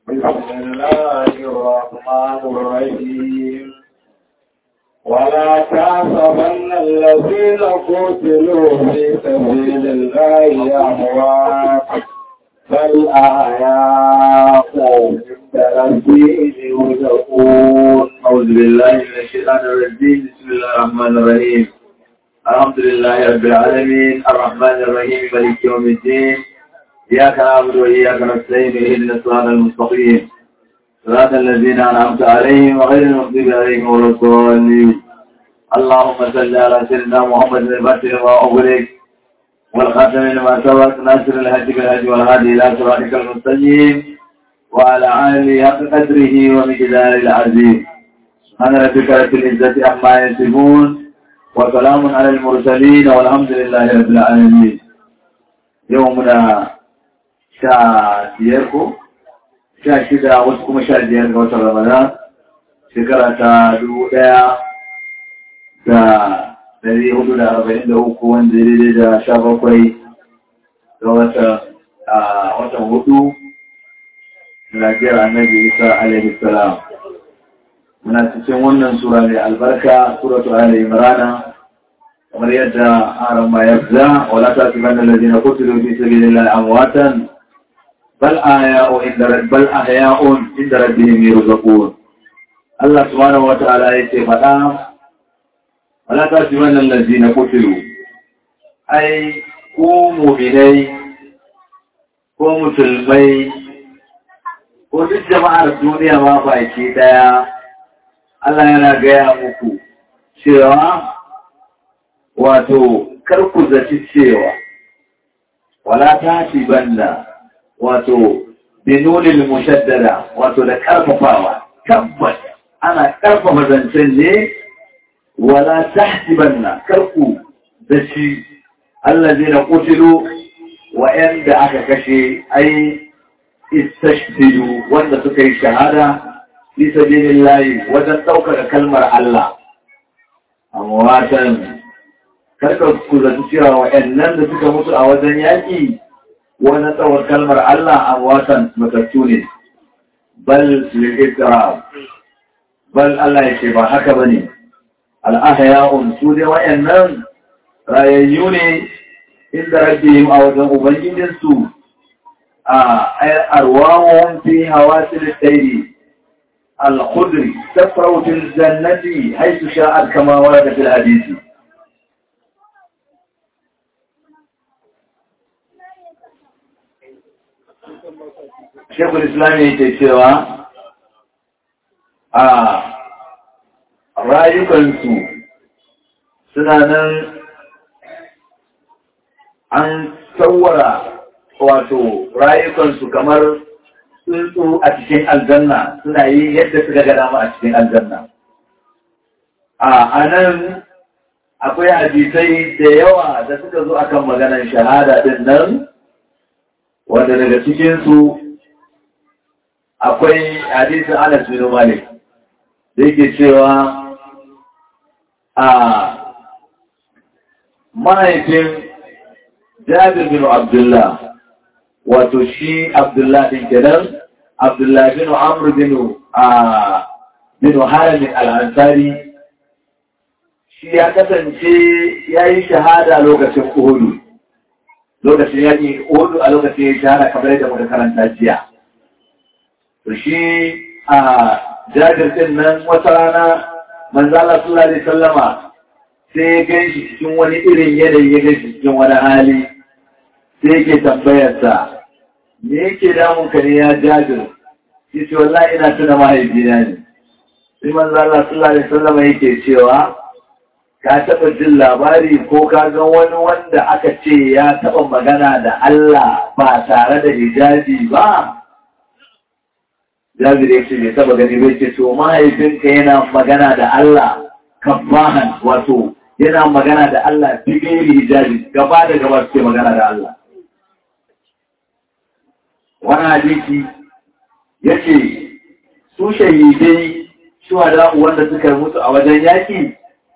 بسم الله الرحمن الرحيم ولا تحسبن الذين قتلوا في سبيل الله أموات بل أحياء عند ربهم يرزقون أعوذ بالله من الشيطان الرجيم بسم الله الرحمن الرحيم الحمد لله رب العالمين الرحمن الرحيم مالك يوم الدين إياك نعبد وإياك نستعين اهدنا الصراط المستقيم صراط الذين أنعمت عليهم وغير المغضوب عليهم ولا الضالين اللهم صل على سيدنا محمد الفاتح وما أغلق والخاتم لما سبق ناصر الهدي بالهدي والهادي إلى صراطك المستقيم وعلى آله حق قدره ومقدار العظيم سبحان ربك رب العزة عما يصفون وسلام على المرسلين والحمد لله رب العالمين يومنا sha biyar ko sha shida wasu kuma sha biyar ga watan ramadan shekara ta dubu ɗaya da dari hudu da arba'in da uku wanda ya daidai da sha bakwai ga watan hudu lafiyar annabi isa alaihi salam muna cikin wannan sura mai albarka suratu ali imrana kamar yadda haram ma yabza wala ta tubanna alladhina qutilu fi sabilillahi amwatan bal ahya'u inda bal ahya'un inda rabbihim yurzaqun Allah subhanahu wa ta'ala yake faɗa wala ta tubanna alladhina qutilu ai ku mu'minai ko musulmai ko duk jama'ar duniya ma baki daya Allah yana gaya muku cewa wato kar ku zaci cewa wala ta banda wato binulil mushaddada wato da karfafawa tabbas ana karfafa zancen ne wala tahsibanna kar ku zaci allazina qutilu wa'anda aka kashe ai istashhidu wanda suka yi shahada fi sabilillahi wajen ɗaukaka kalmar Allah amwatan karka ku zaci cewa wa'annan da suka mutu a wajen yaƙi wani tsawon kalmar Allah amwatan matattu ne bal lil bal Allah ya ce ba haka bane al-ahya'un su dai wa'annan rayayyu ne inda rabbihim a wajen ubangijinsu أرواهم في هواسل الطير الخضر تفرو في الجنة حيث شاءت كما ورد في الحديث شيخ الإسلام يتشوى a rayukansu suna nan an tsawara wato rayukansu kamar tsuntsu a cikin aljanna suna yi yadda suka ga dama a cikin aljanna. A nan akwai hadisai da yawa da suka zo akan maganar shahada din nan, wanda daga cikinsu akwai hadisin Anas bin Malik da yake cewa a mahaifin Jabir bin Abdullah wato shi Abdullah din kenan Abdullah bin Amr bin a bin Harim al-Ansari shi ya kasance yayi shahada lokacin Uhud lokacin yaki Uhud a lokacin ya shahada kamar yadda muka karanta jiya to shi a Jabir din nan wata rana manzo Allah sallallahu alaihi wasallama sai ya ganshi cikin wani irin yanayi ya ganshi cikin wani hali sai yake tambayarsa me yake damun ka ne ya jajir shi ce wallahi ina tuna mahaifina ne sai manzo Allah sallallahu alaihi wasallam yake cewa ka taba jin labari ko ka ga wani wanda aka ce ya taba magana da Allah ba tare da hijabi ba Jabir ya ce bai taba gani bai ce to mahaifinka yana magana da Allah kafahan wato yana magana da Allah bigeri hijabi gaba da gaba suke magana da Allah wani hadisi ya ce su shahidai shuhada wanda suka mutu a wajen yaƙi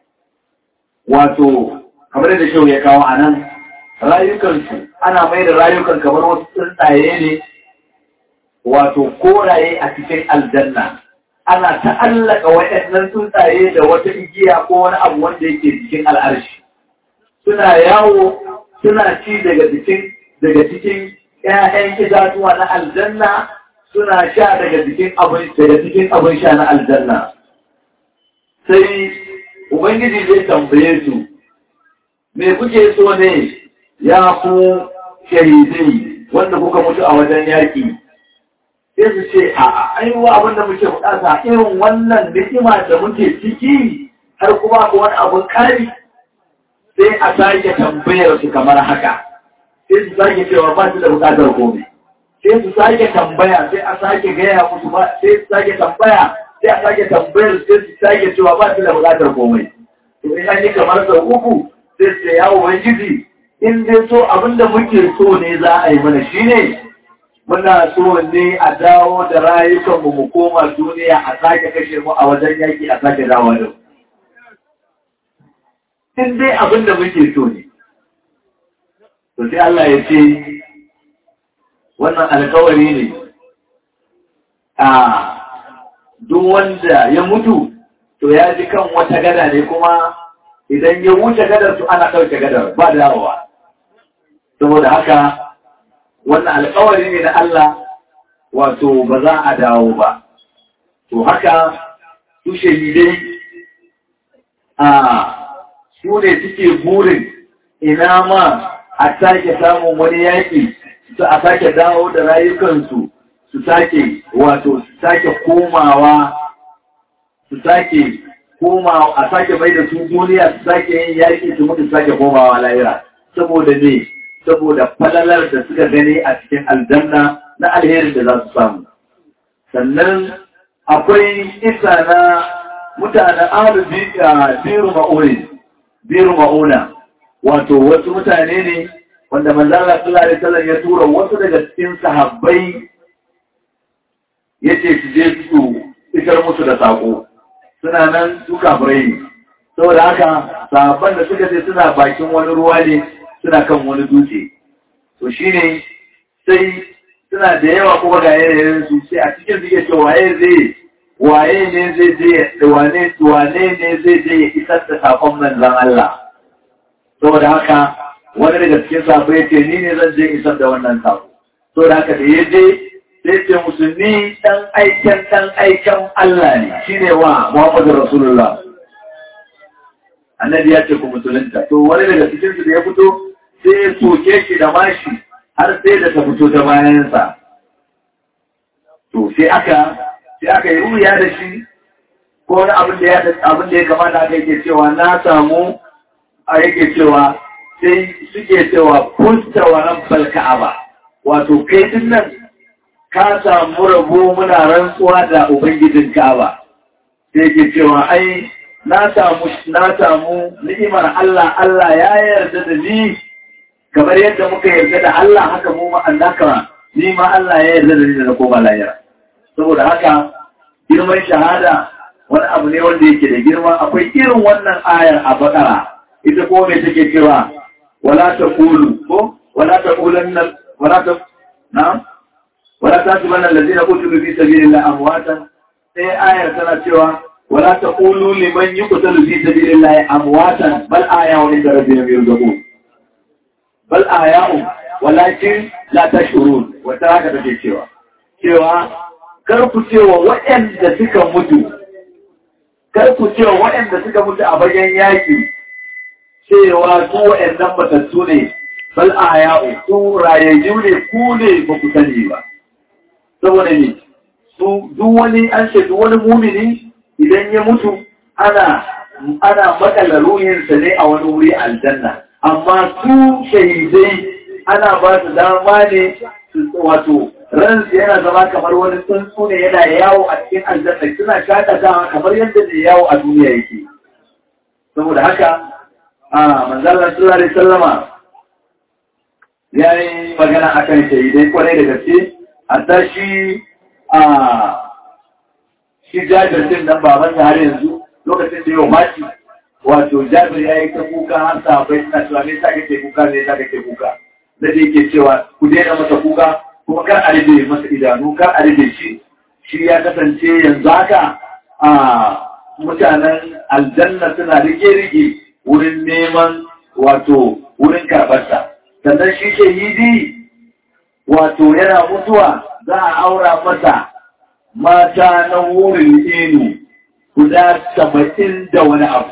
wato kamar da shau ya kawo a nan rayukansu ana mai da rayukan kamar wasu tsuntsaye ne wato koraye a cikin aljanna ana ta'allaka waɗannan tsuntsaye da wata igiya ko wani abu wanda yake cikin al'arshi suna yawo suna ci daga cikin daga cikin ƴaƴan itatuwa na aljanna suna sha daga cikin abin daga cikin abin sha na aljanna sai ubangiji zai tambaye su me kuke so ne ya ku shahidai wanda kuka mutu a wajen yaƙi sai su ce a aiwa abin da muke bukata irin wannan ni'ima da muke ciki har kuma ko wani abin kari sai a sake tambayar su kamar haka sai su sake cewa ba su da bukatar komai sai su sake tambaya sai a sake gaya musu ba sai su sake tambaya sai a sake tambayar sai su sake cewa ba su da bukatar komai to in an yi kamar sau uku sai su ya ubangiji in dai so abin da muke so ne za a yi mana shine muna so ne a dawo da rayukanmu mu koma duniya a sake kashe mu a wajen yaki a sake dawo da in dai abin da muke so ne to sai Allah ya ce wannan alkawari ne a duk wanda ya mutu to ya ji kan wata gada ne kuma idan ya wuce gadar su ana ɗauke gadar ba dawowa saboda haka wannan alkawari ne na Allah wato ba za a dawo ba to haka su shahidai a su ne suke burin ina ma a sake samun wani yaƙi su a sake dawo da rayukansu su sake wato su sake komawa su sake komawa a sake bai da su duniya su sake yin yaƙi su mutu sake komawa lahira saboda ne saboda falalar da suka gani a cikin aljanna na alherin da za su samu sannan akwai isa na mutanen alu biru ma'uri biru ma'una wato wasu mutane ne wanda manzala sallallahu alaihi wasallam ya tura wasu daga cikin sahabbai yace su je su isar musu da sako suna nan su kafirai ne saboda haka sahabban da suka je suna bakin wani ruwa ne suna kan wani dutse to shine sai suna da yawa kuma ga yanayin su sai a cikin suke ce waye zai waye ne zai je wane wane ne zai je ya isar da sakon manzon Allah saboda haka wani daga cikin sabo ya ce ni ne zan je isar da wannan sako saboda haka da ya je sai ce musulmi dan aiken dan aiken Allah ne shine wa Muhammadu Rasulullah annabi ya ce ku musulunta to wani daga cikin su da ya fito sai ya soke shi da mashi har sai da ta fito ta bayansa to sai aka sai aka yi ruya da shi ko wani abin da ya abin da ya kamata aka yake cewa na samu a yake cewa sai suke cewa fusta wa rabbal ka'aba wato kai din nan ka samu rabo muna rantsuwa da ubangijin ka'aba sai yake cewa ai na samu na samu ni'imar Allah Allah ya yarda da ni kamar yadda muka yarda da Allah haka mu ma annaka ni ma Allah ya yarda da ni da na koma lahira saboda haka girman shahada wani abu ne wanda yake da girma akwai irin wannan ayar a bakara ita ko me take cewa wala taqulu ko wala taqulanna wala ta na'am wala tasibanna allazina qutilu fi sabilillahi amwatan sai ayar tana cewa ولا تقولوا لمن يقتل في سبيل الله أمواتا بل آياء عند ربهم يرزقون بل آياء ولكن لا تشعرون وتراك take cewa cewa kar ku cewa waɗanda suka mutu kar ku cewa waɗanda suka mutu a bayan yaki cewa su waɗannan matattu ne bal aya'u su rayayyu ne ku ne ba ku sani ba saboda ne su duk wani an ce duk wani mumini idan ya mutu ana ana makala ruhinsa ne a wani wuri aljanna amma su shahidai ana ba su dama ne su wato ransu yana zama kamar wani tsuntsu ne yana yawo a cikin aljanna suna shakatawa kamar yadda da yawo a duniya yake saboda haka a manzalar sallallahu alaihi sallama ya yi magana akan shahidai kwarai da gaske hatta shi a shi jabir din nan baban har yanzu lokacin da yau maci wato jabir ya yi ta kuka har sahabbai suna cewa ne sa kake kuka ne sa kake kuka da da yake cewa ku daina masa kuka kuma kar a rufe masa idanu kar a rufe shi shi ya kasance yanzu haka a mutanen aljanna suna rike-rike wurin neman wato wurin karɓarsa sannan shi shahidi wato yana mutuwa za a aura masa mata na wurin inu guda saba'in da wani abu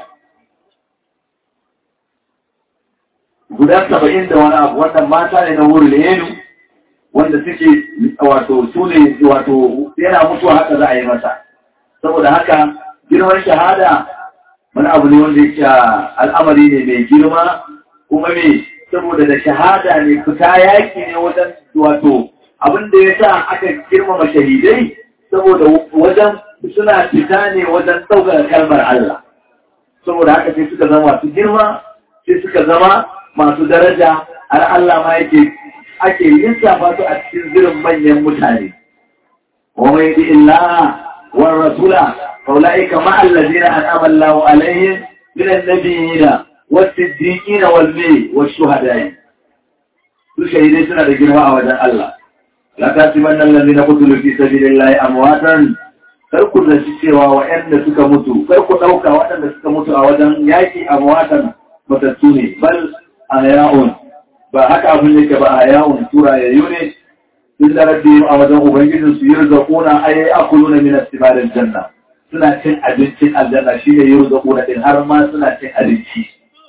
guda saba'in da wani abu wannan mata ne na wurin inu wanda suke wato su ne wato yana mutuwa haka za a yi masa saboda haka girman shahada wani abu ne wanda yake al'amari ne mai girma kuma me saboda da shahada ne fita yaki ne wajen wato abin da ya sa aka girmama shahidai saboda wajen suna fita ne wajen ɗaukar kalmar Allah saboda haka sai suka zama masu girma sai suka zama masu daraja har Allah ma yake ake lissafa su a cikin zirin manyan mutane wa mai bi illaha wa rasula faulaika ma allazina an'ama Allahu alaihim min an-nabiyina was-siddiqina wal-may wash-shuhada'i su shahidai suna da girma a wajen Allah la tasibanna allazina qutilu fi sabilillahi amwatan kar ku zaci cewa waɗanda suka mutu kar ku ɗauka waɗanda suka mutu a wajen yaƙi amwatan matattu ne bal ahya'un ba haka abin yake ba ahya'un tura yayyu ne sun da rabbi a wajen ubangijin su yurzaquna ay akuluna min istimalil janna suna cin abincin aljanna shine yurzaquna din har ma suna cin abinci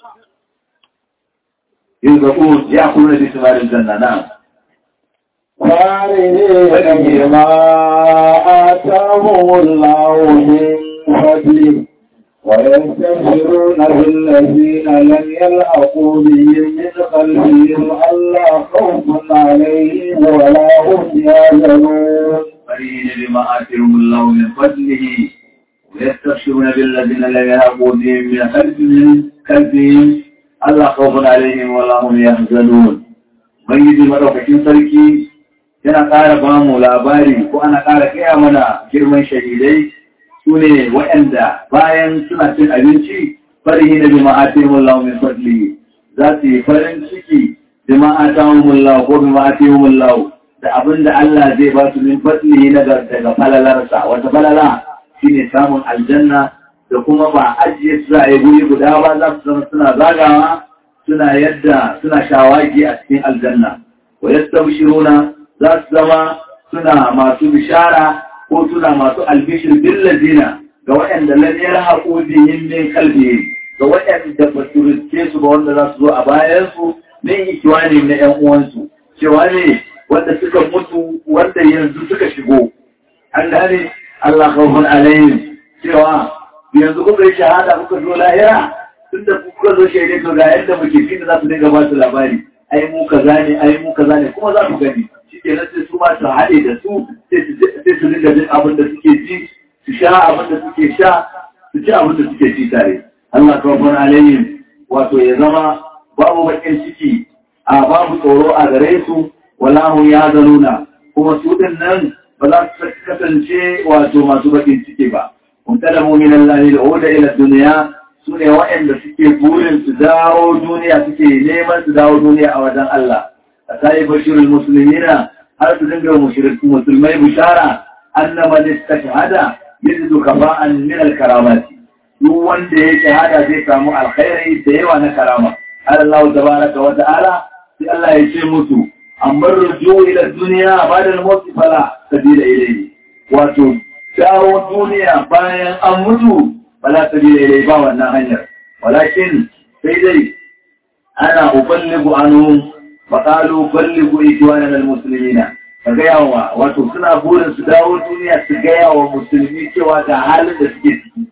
yurzaqun ya'kuluna bi istimalil janna na'am فارهين بما آتاهم الله من فضله ويستبشرون بالذين لم يلحقوا بهم من خلفهم ألا خوف عليهم ولا هم يحزنون فرحين بما آتهم الله من فضله ويستبشرون بالذين لم يلحقوا بهم من خلفهم خلفهم ألا خوف عليهم ولا هم يحزنون Ubangiji maɗaukakin sarki yana ƙara ba mu labari ko ana ƙara kaya mana girman shahidai su ne waɗanda bayan suna cin abinci farihi na bima'atihim Allah min fadli za su yi farin ciki bima'atihim Allah ko bima'atihim Allah da abin da Allah zai ba su min fadli na daga falalarsa wata falala shine samun aljanna da kuma ba ajiye su za a yi guri guda ba za su zama suna zagawa suna yadda suna shawagi a cikin aljanna wa yastabshiruna za su zama suna masu bishara ko suna masu albishir bil ladina ga waɗanda lam yarhaqu bihim min qalbi ga waɗanda ba su riske su ba wanda za su zo a bayan su min ikiwani na ƴan uwansu cewa ne wanda suka mutu wanda yanzu suka shigo an gane Allah khawfun alaihim cewa yanzu kuka yi shahada kuka zo lahira tun da kuka zo shaidai to ga yadda muke fi da za su dinga ba su labari ai mu kaza ne ai mu kaza ne kuma za su gani shi ke nan sai su ma su haɗe da su sai su dinga jin abin da suke ji su sha abin da suke sha su ci abin da suke ci tare Allah kawfan alayhim wato ya zama babu bakin ciki a babu tsoro a gare su wallahu ya zaluna kuma su din nan ba za su kasance wato masu bakin ciki ba kun tada mu'minan lahi da oda ila duniya su ne waɗanda suke burin su dawo duniya suke neman su dawo duniya a wajen Allah a sai bashirul musulmina har su dinga musulmai bishara annama ne ta shahada yajidu kafa'an min al-karamati duk wanda ya shahada zai samu alkhairi da yawa na karama Allah tabaraka wa ta'ala sai Allah ya ce musu amma ruju ila duniya ba'da al-maut fala sabila ilayhi wato dawo duniya bayan an mutu fala sabila ilayhi ba wannan hanyar walakin sai dai ana uballigu anhum faƙalu balligu ikiwanan al-musulmina ka gaya wa wato suna burin su dawo duniya su gaya wa musulmi cewa ga halin da suke ciki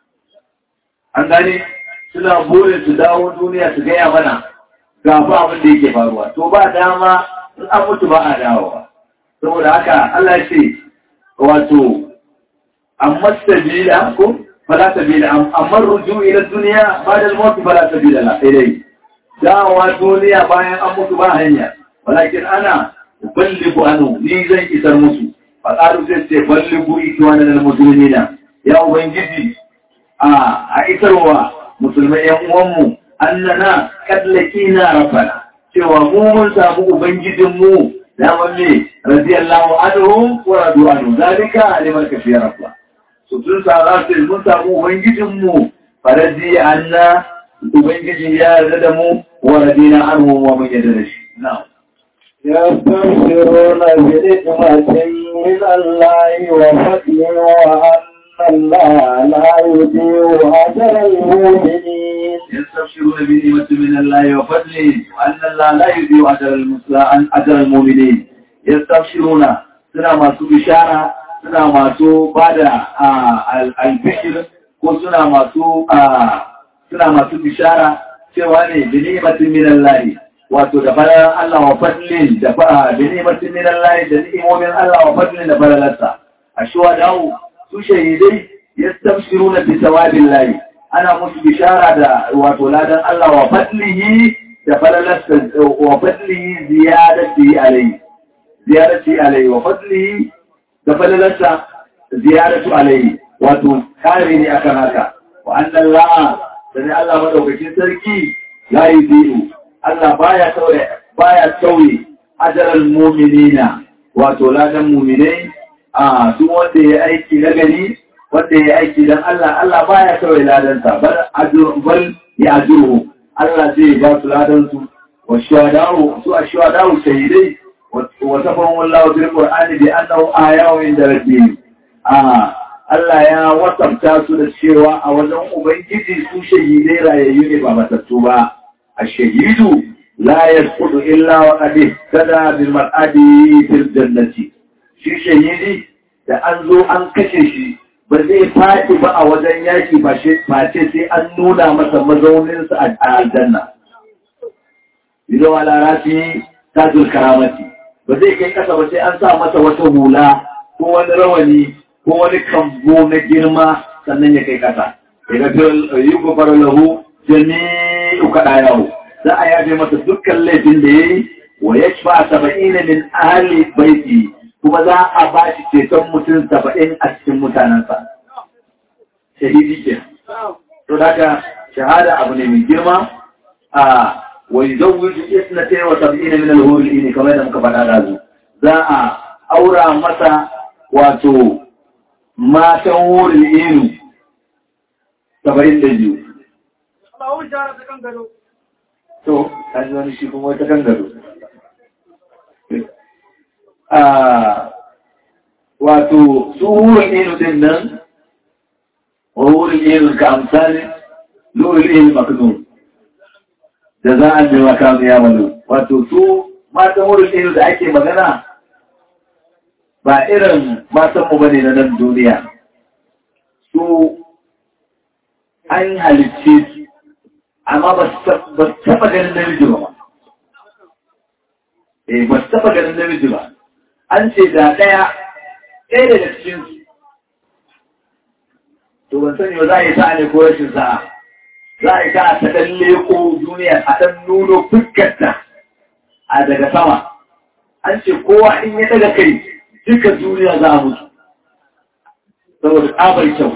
an gane suna burin su dawo duniya su gaya mana ga fa abin da yake faruwa to ba dama in an mutu ba a dawowa saboda haka Allah ya ce wato amma sabila ko fala sabila amma ruju ila duniya ba da al-maut fala sabila la ilai dawowa duniya bayan an mutu ba hanya walakin ana balligu anu ni zan isar musu faƙaru sai ce balligu ikiwanan al-musulmina ya ubangiji a isarwa musulmai yan uwanmu annana kallaki na rafana cewa mu mun samu ubangijinmu daman me radiyallahu anhum wa radu anhu zalika liman kafiya rabba so sun sa za su mun samu ubangijin mu faradi anna ubangiji ya yarda da mu wa radina anhu wa mun yarda da shi na'am يستبشرون بنعمة من الله وفضل وأن الله لا يضيع أجر المؤمنين يستبشرون بنعمة من الله وفضله وأن الله لا يضيع أجر المسلمين أجر المؤمنين يستبشرون suna masu bishara suna masu bada albishir ko suna masu suna masu bishara cewa ne da ni'imatin min Allah wato da falalar Allah wa fadlin da da ni'imatin min Allah da ni'imomin Allah wa fadlin da falalarsa a shuwa dawo su shahidai yastabshiruna bi sawabillahi ana musu bishara da wato ladan Allah wa fadlihi da falalarsa wa fadlihi ziyadati alayhi ziyadati alayhi wa fadlihi da falalarsa ziyadatu alayhi wato kare ne akan haka wa annan la'a da ne Allah madaukakin sarki la yudiru Allah baya tauye baya tauye ajral mu'minina wato ladan mu'minai a duk wanda ya aiki na gari wanda ya aiki don Allah, Allah baya kawai ladansa, bal ya ajuru, Allah zai ba su ladansu, wa shuwadawo, su a shuwadawo shahidai, wa safon wallawa bil Qur'ani bi annahu ayawin da rabbi. A Allah ya wasafta su da cewa a wajen Ubangiji su shahidai rayayyu ne ba matattu ba. A shahidu la yasqutu illa wa qad tada bil mar'adi fil jannati. Shi shahidi da an zo an kashe shi ba zai faɗi ba a wajen yaki ba ce sai an nuna masa mazauninsa a aljanna. Ido ala rafi tajul karamati ba zai kai kasa ba sai an sa masa wata hula ko wani rawani ko wani kambo na girma sannan ya kai kasa. Ya ga yi gofar lahu jami'u kaɗa yawo. Za a yafe masa dukkan laifin da ya yi wa ya ci ba saba'in min ahali baiti kuma za a ba shi ceton mutum saba'in a cikin mutanensa. Shahidi ke. To daga shahada abu ne mai girma a wai zauwiju isna ta yawa saba'ina min alhuri ne kamar da muka faɗa da zu. Za a aura masa wato matan wurin inu saba'in da biyu. To, an yi wani shi kuma wata kan gado. wato su wurin inu din nan wa wurin inu ka amsali lurin inu maknun da za a mewa kamun ya wani wato su matan wurin inu da ake magana ba irin matanmu ba ne na nan duniya su an halicce su amma ba su taɓa ganin namiji ba eh ba su taɓa ganin namiji ba an ce da ɗaya ɗaya daga cikinsu to ban sani ba za a yi sa'a ne ko rashin sa'a za a yi sa'a ta ɗan leko duniya a ɗan nuno fuskarta a daga sama an ce kowa in ya daga kai duka duniya za a mutu saboda tsabar kyau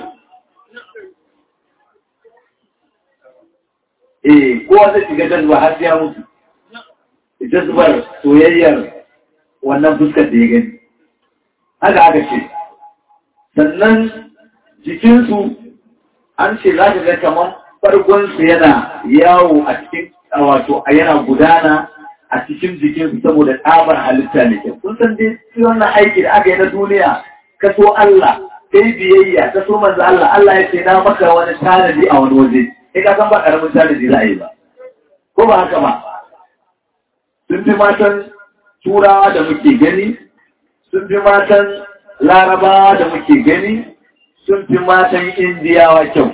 eh kowa zai shiga jazba har ya mutu jazbar soyayyar wannan fuskar da ya gani haka aka ce sannan jikinsu an ce za ka ga kamar farkonsu yana yawo a cikin wato a yana gudana a cikin jikinsu saboda tsabar halitta ne kyau kun san dai shi wannan aiki da aka yi na duniya ka so Allah kai biyayya ka so manzo Allah Allah ya ce na maka wani tanadi a wani waje kai ka san ba karamin tanadi za a yi ba ko ba haka ba sun fi matan turawa da muke gani sun fi matan larabawa da muke gani sun fi matan indiyawa kyau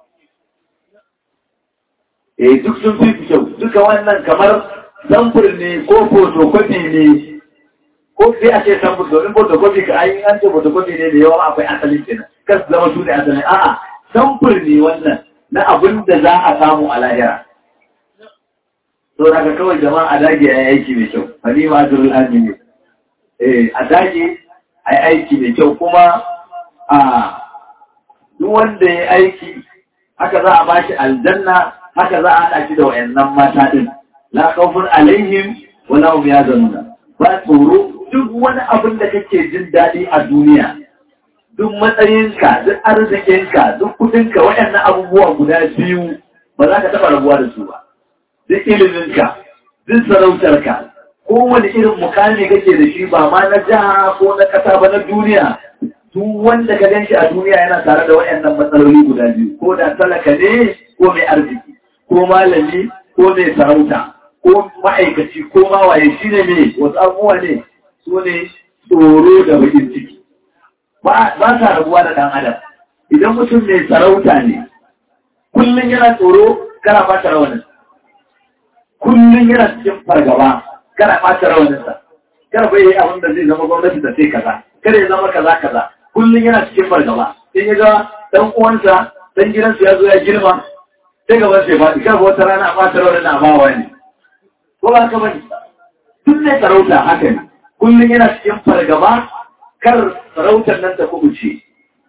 eh duk sun fi kyau duka wannan kamar samfur ne ko fotokofi ne ko sai a ce samfur domin fotokofi ka ayi an ce fotokofi ne da yawa akwai asalin kenan kas zama su ne asalin a'a samfur ne wannan na abin da za a samu a lahira to daga kawai jama'a a dage a aiki mai kyau halima ajrul amin eh a dage a aiki mai kyau kuma a duk wanda ya aiki haka za a bashi aljanna haka za a haɗa shi da wayannan mata din la khawfun alaihim wa la hum yahzanun ba tsoro duk wani abin da kake jin daɗi a duniya duk matsayinka duk arzikinka duk kudinka waɗannan abubuwa guda biyu ba za ka taɓa rabuwa da su ba duk iliminka duk sarautarka kowane irin mukami kake da shi ba ma na jiha ko na ƙasa ba na duniya duk wanda ka gan shi a duniya yana tare da waɗannan matsaloli guda biyu ko da talaka ne ko mai arziki ko malami ko mai sarauta ko ma'aikaci ko mawaye shi ne mai wasu abubuwa ne su ne tsoro da bakin ciki ba sa rabuwa da ɗan adam idan mutum mai sarauta ne kullum yana tsoro kana ɓata rawanin kullum yana cikin fargaba kana ɓata rawaninsa kada bai yi abin da zai zama gwamnati da sai kaza kada ya zama kaza kaza kullum yana cikin fargaba in ya ga ɗan uwansa ɗan gidansu ya zo ya girma sai gaban sai faɗi kada wata rana a ɓata rawanin a bawa ne ko ba ka bane tun ne sarauta haka ne kullum yana cikin fargaba kar sarautar nan ta kubuce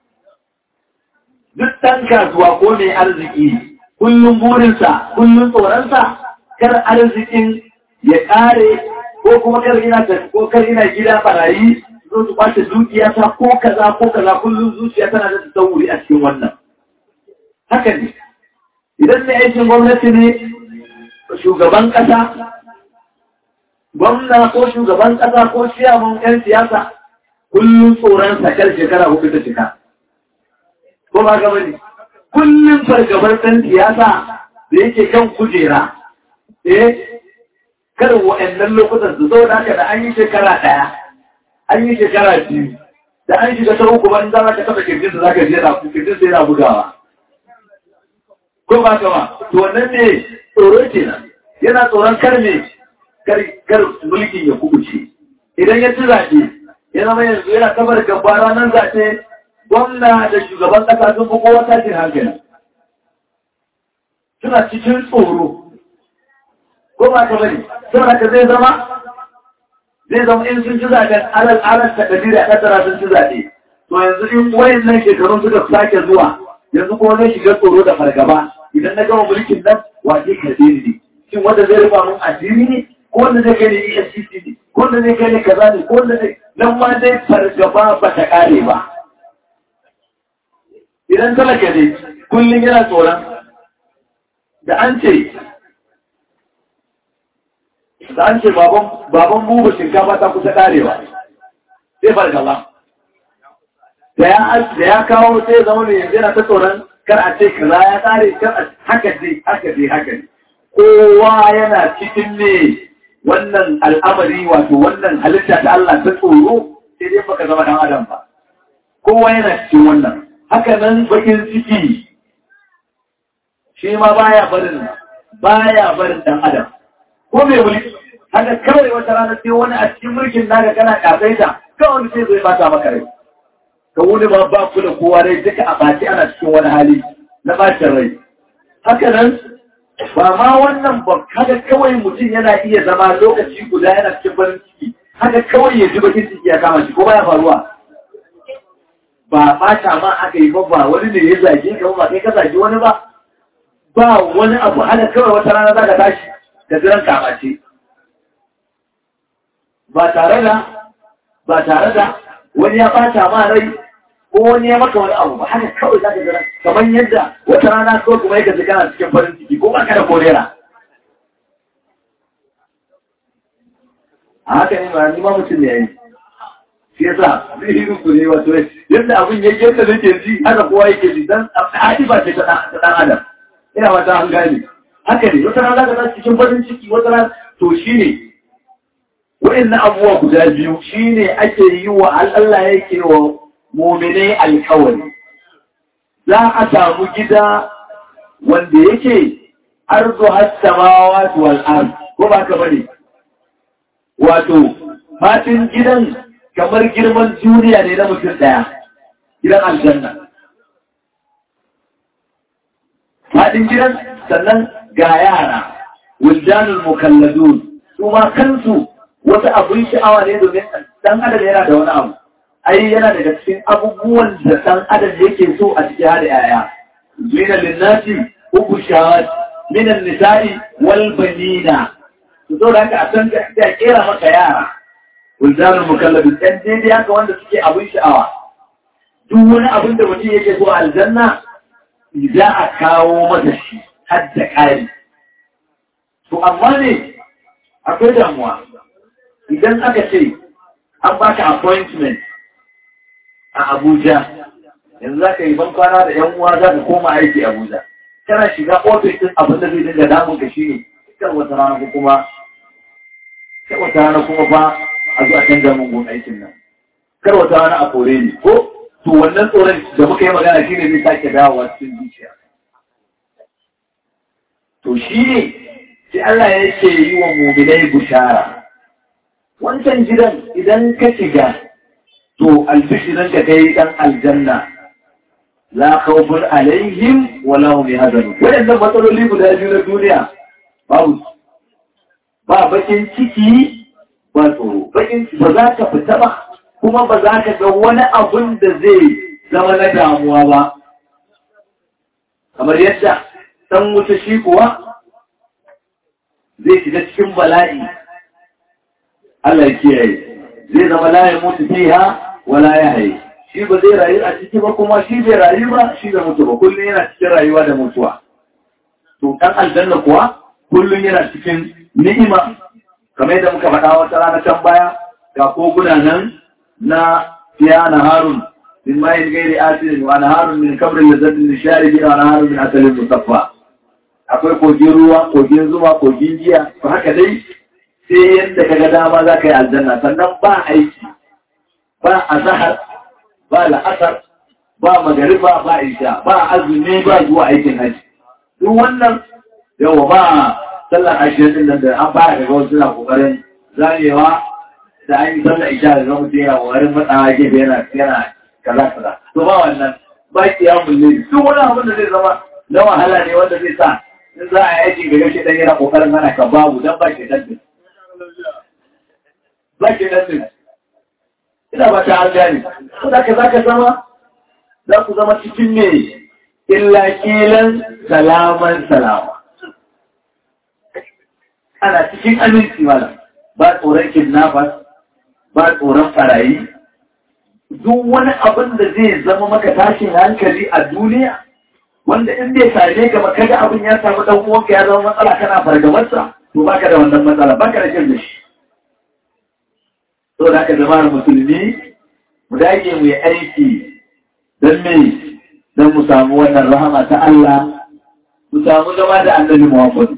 duk ɗan kasuwa ko mai arziki kullum burinsa kullum tsoronsa kar arzikin ya ƙare ko kuma kar ina ko kar ina gida barayi zo su kwace dukiya ta ko kaza ko kaza kullum zuciya tana da tsawuri a cikin wannan haka ne idan ne aikin gwamnati ne shugaban ƙasa gwamna ko shugaban ƙasa ko ciyaman 'yan siyasa kullum tsoron sakar shekara hudu ta cika. Ko ba gaba ne? Kullum fargabar ɗan siyasa da yake kan kujera, eh, kar wa'annan lokutan su zo da haka da an yi shekara ɗaya, an yi shekara biyu, da an shiga ta uku ban za ka taɓa kirjin da za ka jera kirjin sai na bugawa. Ko ba gaba, to wannan ne tsoro kenan, yana tsoron kar ne kar mulkin ya kubuce. Idan ya ci zaɓe, ya zama yanzu yana kamar gaba ranar zaɓe gwamna da shugaban ƙasa sun fi kowa tashin hankali suna cikin tsoro ko ba ka bari saboda ka zai zama zai zama in sun ci zaɓen alal alal ta ɗari da ƙasara sun ci zaɓe to yanzu in wayan nan shekarun suka sake zuwa yanzu kuma zai shiga tsoro da fargaba idan na gama mulkin nan wace karɓe ni shin wanda zai rufa mun addini ne ko wanda zai kai ni EFCC ne ko wanda zai kai ni kaza ne ko wanda zai nan ma dai fargaba ba ta kare ba. Idan talaka ne kullum yana tsoron da an ce da an ce baban buba shinkafa ta kusa karewa sai fargaba. Da ya kawo sai zama mai yanzu yana ta tsoron kar a ce kaza ya kare kar a haka dai haka dai haka ne. Kowa yana cikin ne wannan al'amari wato wannan halitta ta Allah ta tsoro sai dai baka zama dan adam ba kowa yana cikin wannan haka nan bakin ciki shi ma baya barin baya barin dan adam ko mai mulki haka kawai wata rana sai wani a cikin mulkin naka kana kafaita kawai wani sai zai bata maka rai ka wuni ba ba ku da kowa rai duka a baki ana cikin wani hali na bacin rai haka nan ba ma wannan ba haka kawai mutum yana iya zama lokaci guda yana cikin farin ciki haka kawai ya ji bakin ciki ya kama shi ko baya faruwa ba bata ma aka yi ba ba wani ne ya zage ka ba kai ka zage wani ba ba wani abu haka kawai wata rana za ka tashi da jiran kamace ba tare da ba tare da wani ya bata ma rai ko wani ya maka wani abu ba haka kawai za ka jira kamar yadda wata rana kawai kuma yaka kana cikin farin ciki ko ba ka da korera a haka ne ba ni ma mutum ne yayi shi yasa zai yi ku ne wato yadda abin yake yadda nake ji haka kowa yake ji dan hadi ba ce ta dan adam ina wata an gane haka ne wata rana za ka cikin farin ciki wata rana to shine wa'annan abubuwa guda biyu shine ake yi wa Allah yake wa muminai alkawari za a samu gida wanda yake arzu hassamawa wal ard ko ba ka bane wato fatin gidan kamar girman duniya ne na mutum daya gidan aljanna fatin gidan sannan ga yara wildanul mukalladun su ma kansu wata abun sha'awa ne domin dan adam yana da wani abu ai yana daga cikin abubuwan da ɗan adam yake so a cikin hada yaya zina linnati uku shawar minan nisa'i wal banina to so da haka a san da kera maka yara wuldanul mukallafin ɗan daidai haka wanda suke abin sha'awa duk wani abin da mutum yake so aljanna za a kawo masa shi har da ƙari to amma ne akwai damuwa idan aka ce an baka appointment a Abuja yanzu za ka yi ban kwana da ‘yan uwa za ka koma aiki Abuja kana shiga ofis ɗin abin da zai dinga damun ka shi ne kan wata rana ko kuma kan wata rana kuma ba a zuwa canza mun gun aikin nan kar wata rana a kore ni ko to wannan tsoron da muka yi magana shi ne zai sake dawowa cikin zuciya to shi ne sai Allah ya ce yi wa muminai bushara wancan gidan idan ka shiga to albishirin ka kai dan aljanna la khawfun alaihim wa la hum yahzanun wadannan matsaloli guda biyu na duniya babu ba bakin ciki ba tsoro bakin ba za ka fita ba kuma ba za ka ga wani abun da zai zama na damuwa ba kamar yadda dan wuta shi kuwa zai shiga cikin bala'i Allah ya kiyaye zai zama la ya mutu fiha wala ya haye shi ba zai rayu a ciki ba kuma shi bai rayu ba shi bai mutu ba kullum yana cikin rayuwa da mutuwa to dan aljanna kuwa kullum yana cikin ni'ima kamar yadda muka faɗa wata rana can baya ga koguna nan na fiya na harun min mayin gairi asirin wa na harun min kabrin da zatin nishari gina na harun min asalin musaffa akwai kogin ruwa kogin zuma kogin giya to haka dai sai yadda kaga dama za ka yi aljanna sannan ba aiki ba azahar ba la'asar ba magariba ba isha ba azumi ba zuwa aikin haji duk wannan yawa ba sallar ashirin din nan da an fara daga wasu na kokarin zamewa da an yi sallar isha da zama mutum yana kokarin matsawa gefe yana yana kaza kaza to ba wannan ba kiyamun ne duk wani abin da zai zama na wahala ne wanda zai sa in za a yi aiki ga yaushe dan yana kokarin hana ka babu dan ba ke dan ba ke dan ina ba ta an gane saboda ka zaka zama za ku zama cikin ne illa kilan salaman salama ana cikin aminci mala ba tsoron kidnappers ba tsoron farayi duk wani abin da zai zama maka tashin hankali a duniya wanda in bai same ka ba kaga abin ya samu dan uwanka ya zama matsala kana fargabarsa to baka da wannan matsala baka da jin da shi to da ka zama musulmi mu dage mu yi aiki don me don mu samu wannan rahama ta Allah mu samu zama da annabi Muhammad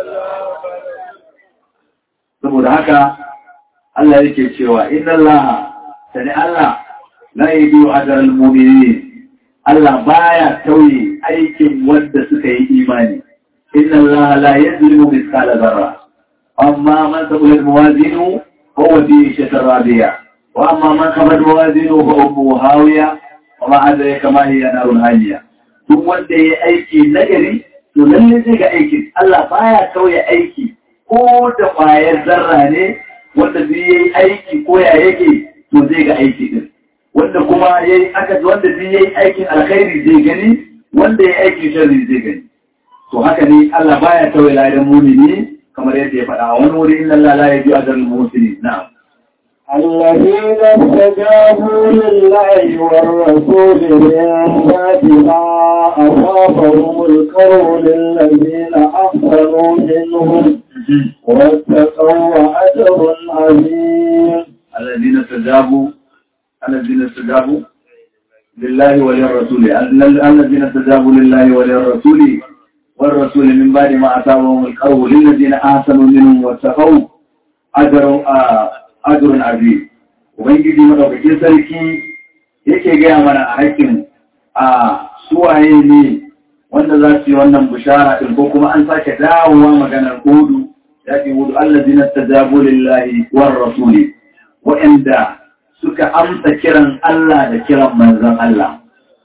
saboda haka Allah yake cewa inna Allah sani Allah la yudiyu ajral mu'minin Allah baya tauye aikin wanda suka yi imani inna Allah la yuzlimu mithqala dharra amma man taqulu mawazinu huwa fi shatar radiya wa amma man khabat mawazinu fa ummu hawiya wa ma adraka ma hiya narun haliya duk wanda yayi aiki nagari to lalle zai ga aiki Allah baya tauye aiki ko da kwayar zarra ne wanda zai yi aiki ko ya yake to zai ga aiki din wanda kuma yayi aka wanda zai yi aikin alkhairi zai gani wanda yayi aikin sharri zai gani to haka ne Allah baya tauye ladan mu'mini kamar yadda ya faɗa wani wuri inna Allah la yaji ajral muhsinin na'am الذين استجابوا لله والرسول من بعد ما أصابهم القول للذين أحسنوا منهم واتقوا أجر عظيم الذين استجابوا الذين استجابوا لله وللرسول الذين استجابوا لله وللرسول والرسول من بعد ما أصابهم القول للذين أحسنوا منهم واتقوا أجر أجر عظيم ubangiji madaukakin sarki yake gaya mana a haƙƙin a suwaye ne wanda za su yi wannan bishara ɗin ko kuma an sake dawowa maganar hudu ya ce hudu allazi na tajabu lillahi war rasuli waɗanda suka amsa kiran Allah da kiran manzon Allah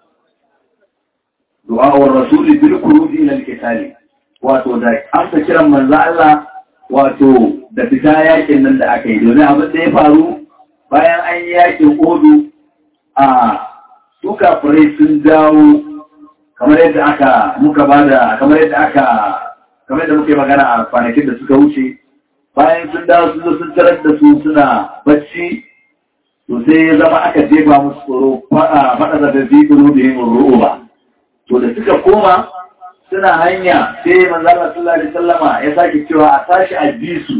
du'a'ur rasuli bil khuruji ila al wato da amsa kiran manzon Allah wato da fita yakin nan da aka yi domin abin da ya faru bayan an yi yakin odu a su kafirai sun dawo kamar yadda aka muka bada kamar yadda aka kamar yadda muke magana a kwanakin da suka wuce bayan sun dawo sun zo sun tarar da su suna bacci to sai ya zama aka jefa musu tsoro faɗa da zafi kuru da yin ru'uba to da suka koma suna hanya sai manzala sallallahu alaihi sallama ya sake cewa a tashi a bi su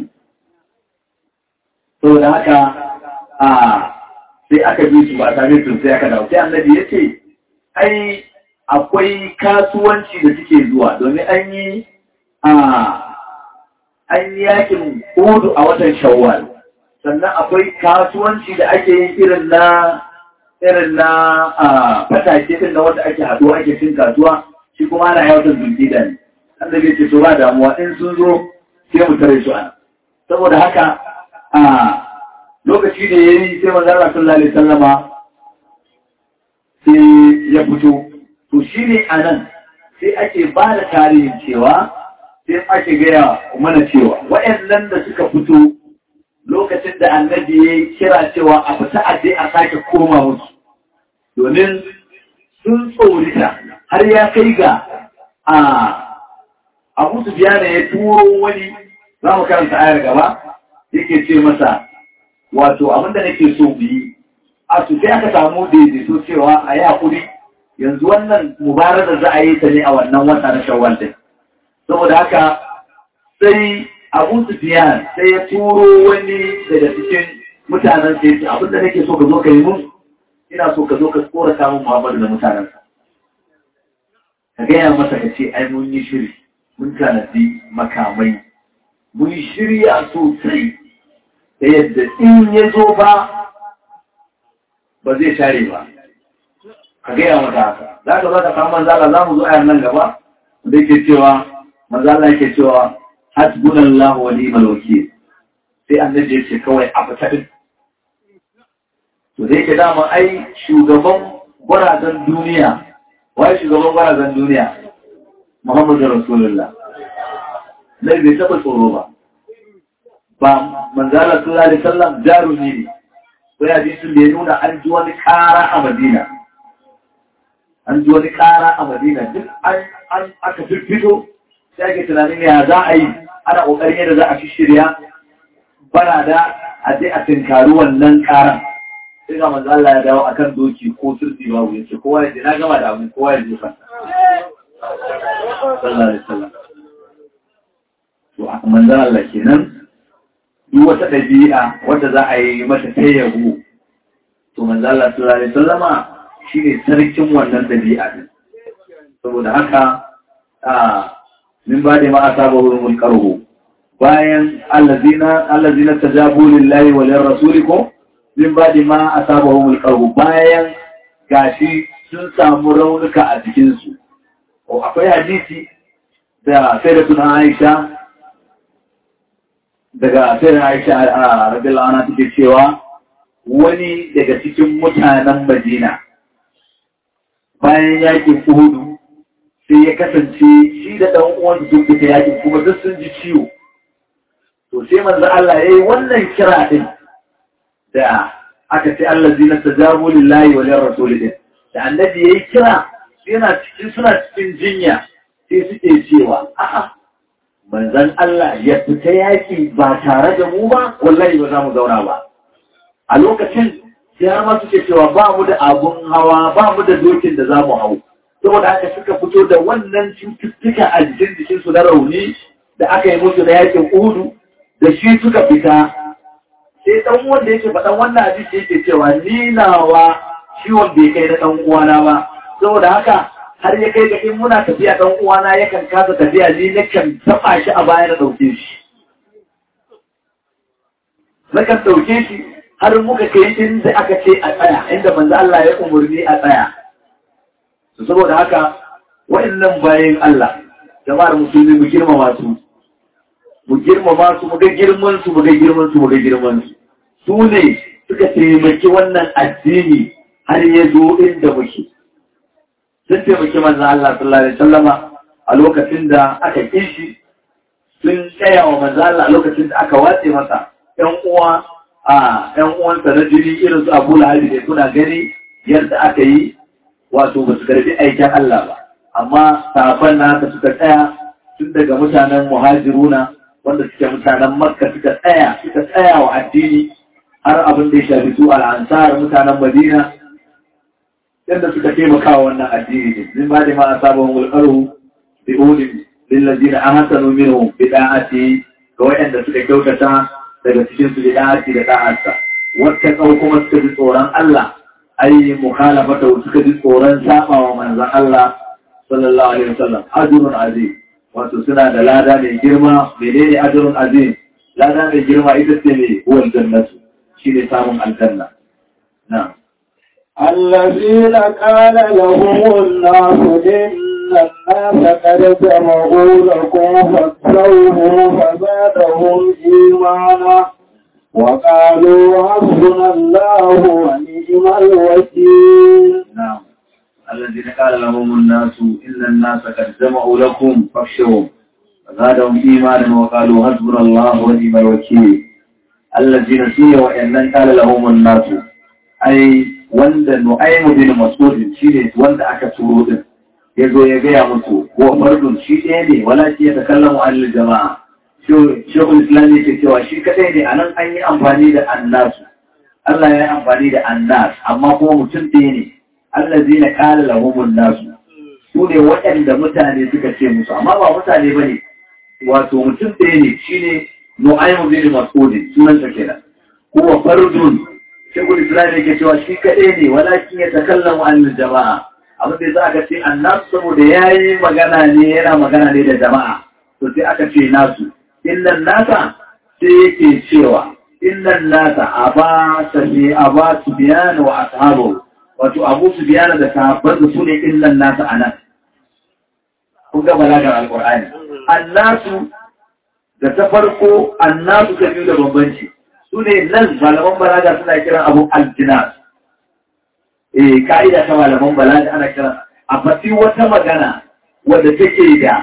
saboda haka a sai aka bi su ba tare da sai aka dawo sai annabi ya ce ai akwai kasuwanci da suke zuwa domin an yi a an yi yakin hudu a watan shawwal sannan akwai kasuwanci da ake yin irin na irin na fatake din na wanda ake haɗuwa ake cin kasuwa shi kuma ana yawon zulkida ne annabi ce to ba damuwa in sun zo sai mu tare su ana saboda haka a lokaci da yayi sai manzo Allah sallallahu alaihi wasallama sai ya fito to shine anan sai ake ba da tarihin cewa sai ake gaya mana cewa waɗannan da suka fito lokacin da annabi ya kira cewa a fita a je a sake koma musu domin sun tsorita har ya kai ga a abu su ya turo wani za mu karanta ayar gaba yake ce masa wato abinda nake so biyi a su sai aka samu daidaito cewa a yi hakuri yanzu wannan mubarar da za a yi ta ne a wannan wata na shawwal din saboda haka sai abu sufiyan sai ya turo wani daga cikin mutanen sai ce abinda nake so ka zo ka yi mun ina so ka zo ka tsorata mun muhammadu da mutanensa ka gaya masa ka ce ai mun yi shiri mun tanadi makamai mun shirya sosai da yadda in ya zo ba ba zai share ba ka gaya masa haka za ka za ka samu manzala za mu zo ayar nan gaba da yake cewa manzala yake cewa hasbunallahu wa ni'mal wakil sai annabi ya ce kawai a fita din to da yake dama ai shugaban gwarazan duniya wai shugaban gwarazan duniya Muhammadu Rasulullah Nai bai taɓa tsoro ba ba manzala sallallahu alaihi wasallam jarumi ne ko ya ji sun da ya nuna an ji wani ƙara a Madina an ji wani ƙara a Madina duk an aka fito sai ake tunanin ya za a yi ana ƙoƙarin yadda za a fi shirya bara da a je a tinkari wannan ƙaran sai ga manzo Allah ya dawo akan doki ko turbi babu ya ce kowa ya je na gama da abu kowa ya je fa sallallahu alaihi wasallam to manzo Allah kenan duk wata dabi'a wanda za a yi mata tayyabo to manzo Allah sallallahu alaihi wasallama shine sarkin wannan dabi'a din saboda haka a min ba da ma asabahu mulkaruhu bayan allazina allazina tajabu lillahi wa lirrasulikum min ba da ma asabahu mulkaruhu bayan gashi sun samu raunuka a jikinsu akwai hadisi da sai da suna Aisha daga sai da Aisha a radiyallahu anha take cewa wani daga cikin mutanen Madina bayan yakin Uhud sai ya kasance shi da ɗan uwan sun fita yakin kuma duk sun ji ciwo to sai manzo Allah yayi wannan kira din da aka ce Allah zina tajabu lillahi wa lirrasul din da annabi yayi kira yana cikin suna cikin jinya sai suke cewa a'a manzon Allah ya fita yaki ba tare da mu ba wallahi ba za mu zauna ba a lokacin sai har ma suke cewa ba mu da abun hawa ba mu da dokin da za mu hau saboda haka suka fito da wannan cututtuka a jikin jikinsu na rauni da aka yi musu na yakin uhudu da shi suka fita sai dan wanda yake faɗan wannan hadisi yake cewa ni nawa ciwon bai kai na dan uwana ba saboda haka har ya kai ga in muna tafiya dan uwana yakan kasa tafiya ni nakan taba shi a baya na dauke shi nakan dauke shi har muka kai inda aka ce a tsaya inda manzo Allah ya umurni a tsaya saboda haka wa'annan bayan Allah jama'ar musulmi mu girmama su mu girmama su mu ga girman su mu ga girman su mu ga girman su su ne suka taimaki wannan addini har ya zo inda muke sun taimaki manzon Allah sallallahu alaihi wasallama a lokacin da aka kishi sun tsaya wa manzon Allah a lokacin da aka watse masa ƴan uwa a ƴan uwansa na jini irin su Abu Lahab da kuna gani yadda aka yi wato ba su karbi aikin Allah ba amma sahabban nasa suka tsaya tun daga mutanen muhajiruna wanda suke mutanen makka suka tsaya suka tsaya wa addini har abin da ya shafi su al'ansar mutanen madina yadda suka taimaka wa wannan addini ne min ba da ma asabahum mulkaru bi ulil lillazina ahsanu minhum bi da'ati ga wayanda suka kyautata daga cikin su bi da'ati da da'arsa wata kau kuma suka ji tsoron Allah ai mukhalafata suka ji tsoron saba wa manzon Allah sallallahu alaihi wasallam ajrun azim wato suna da lada mai girma menene ajrun azim lada mai girma ita ce ne huwal jannatu shine samun aljanna na'am الذين قال لهم الناس إن الناس قد جمعوا لكم فاخشوهم فزادهم إيمانا وقالوا حسبنا الله ونعم الوكيل نعم الذين قال لهم الناس إن الناس قد جمعوا لكم فاخشوهم فزادهم إيمانا وقالوا حسبنا الله ونعم الوكيل الذين سيئوا وإن قال لهم الناس أي wanda nu'aymu bin mas'ud shine wanda aka turo din yazo ya gaya musu ko fardun shi ɗaya ne wala shi ya takallamu an jama'a shekul islam yake cewa shi kadai ne anan an yi amfani da annasu Allah ya yi amfani da annas amma kuma mutum ɗaya ne Allah zai na kala lahumun nasu su ne waɗanda mutane suka ce musu amma ba mutane ba ne wato mutum ɗaya ne shi ne nu'aymu bin mas'udin sunansa kenan kuwa fardun shekul islam yake cewa shi kaɗai ne walakin ya takallamu an jama'a abin da za aka ce annas saboda ya yi magana ne yana magana ne da jama'a to sai aka ce nasu innan nasa sai yake cewa innan nasa aba sabi aba subyan wa ashabu wato abu subyan da sahabban su ne innan nasa anan kun ga balagar alqur'ani annasu da ta farko annasu ta biyu da bambanci su ne nan malaman balaga suna kiran abu aljinas eh ka'ida ta malaman balaga ana kiran a fati wata magana wadda take da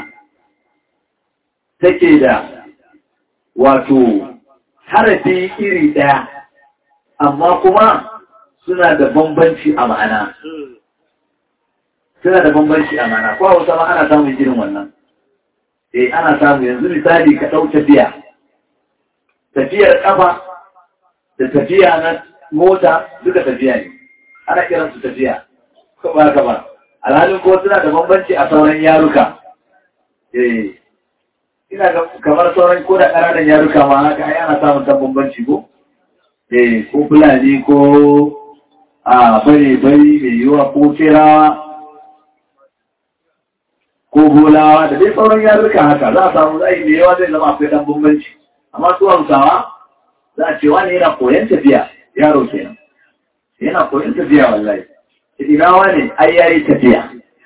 take da wato harafi iri ɗaya amma kuma suna da bambanci a ma'ana suna da bambanci a ma'ana ko hausa ma ana samun irin wannan eh ana samu yanzu misali ka ɗau tafiya tafiyar ƙafa da tafiya na mota duka tafiya ne ana kiran su tafiya ko ba ka ba alhalin ko suna da bambanci a sauran yaruka eh ina ga kamar sauran ko da ƙananan yaruka ma haka ai ana samun dan bambanci ko eh ko fulani ko a bare bari mai yiwa ko terawa ko bolawa da dai sauran yaruka haka za a samu zai mai yawa zai zama akwai dan bambanci amma su hausawa za a ce wani yana koyon tafiya yaro kenan yana koyon tafiya wallahi ina wani ai yayi tafiya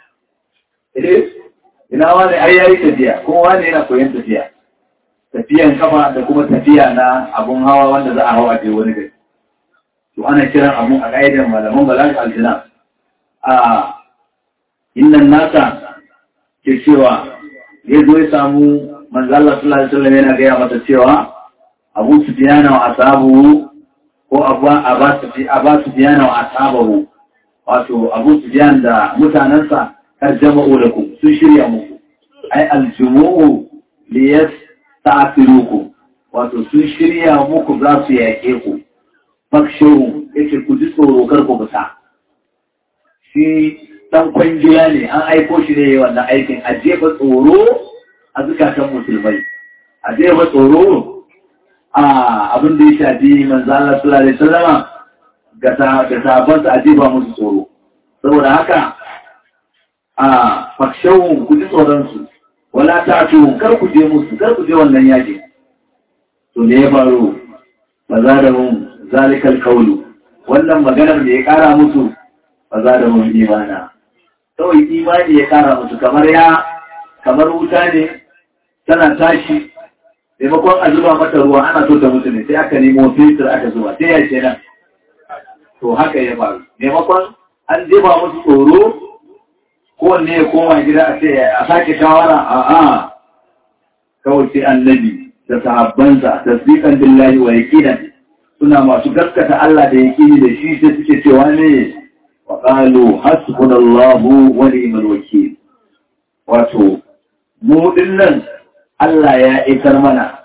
ina wani ai yayi tafiya kuma wani yana koyon tafiya tafiyan kafa da kuma tafiya na abun hawa wanda za a hawa je wani gari to ana kiran abun a ƙa'idar malaman balaga aljina a innan nasa ke cewa ya zo ya samu manzala sallallahu alaihi wasallam yana gaya mata cewa abu sufiyana wa asabu ko abu sufiyana wa asabahu wato abu sufiyan da mutanensa kar jama'u da ku sun shirya muku ai aljumu'u li yasta'firuku wato sun shirya muku za su yaƙe ku fakshawu yake ku ji tsoro kar ku fita shi dan kwangila ne an aiko shi ne wannan aikin a jefa tsoro a zukatan musulmai a jefa tsoro a abin da ya shafi manzo Allah sallallahu alaihi wasallama ga ga sahabbansa a jefa musu tsoro saboda haka a fakshawun ku ji tsoron su wala ta'tu kar ku je musu kar ku je wannan yaƙi to me ya faru ba za da mun zalikal qawlu wannan maganar da ya kara musu ba za da mun imana kawai imani ya kara musu kamar ya kamar wuta ne tana tashi maimakon a zuba mata ruwa ana so ta mutu ne sai aka nemo filter aka zuba sai ya ce nan to haka ya faru maimakon an jefa musu tsoro kowanne ya koma gida a ce a sake shawara a a kawai sai annabi da sahabbansa tasdiqan billahi wa yaqinan suna masu gaskata Allah da yaqini da shi sai suke cewa ne wa qalu hasbunallahu wa ni'mal wakeel wato mu dinnan Allah ya isar mana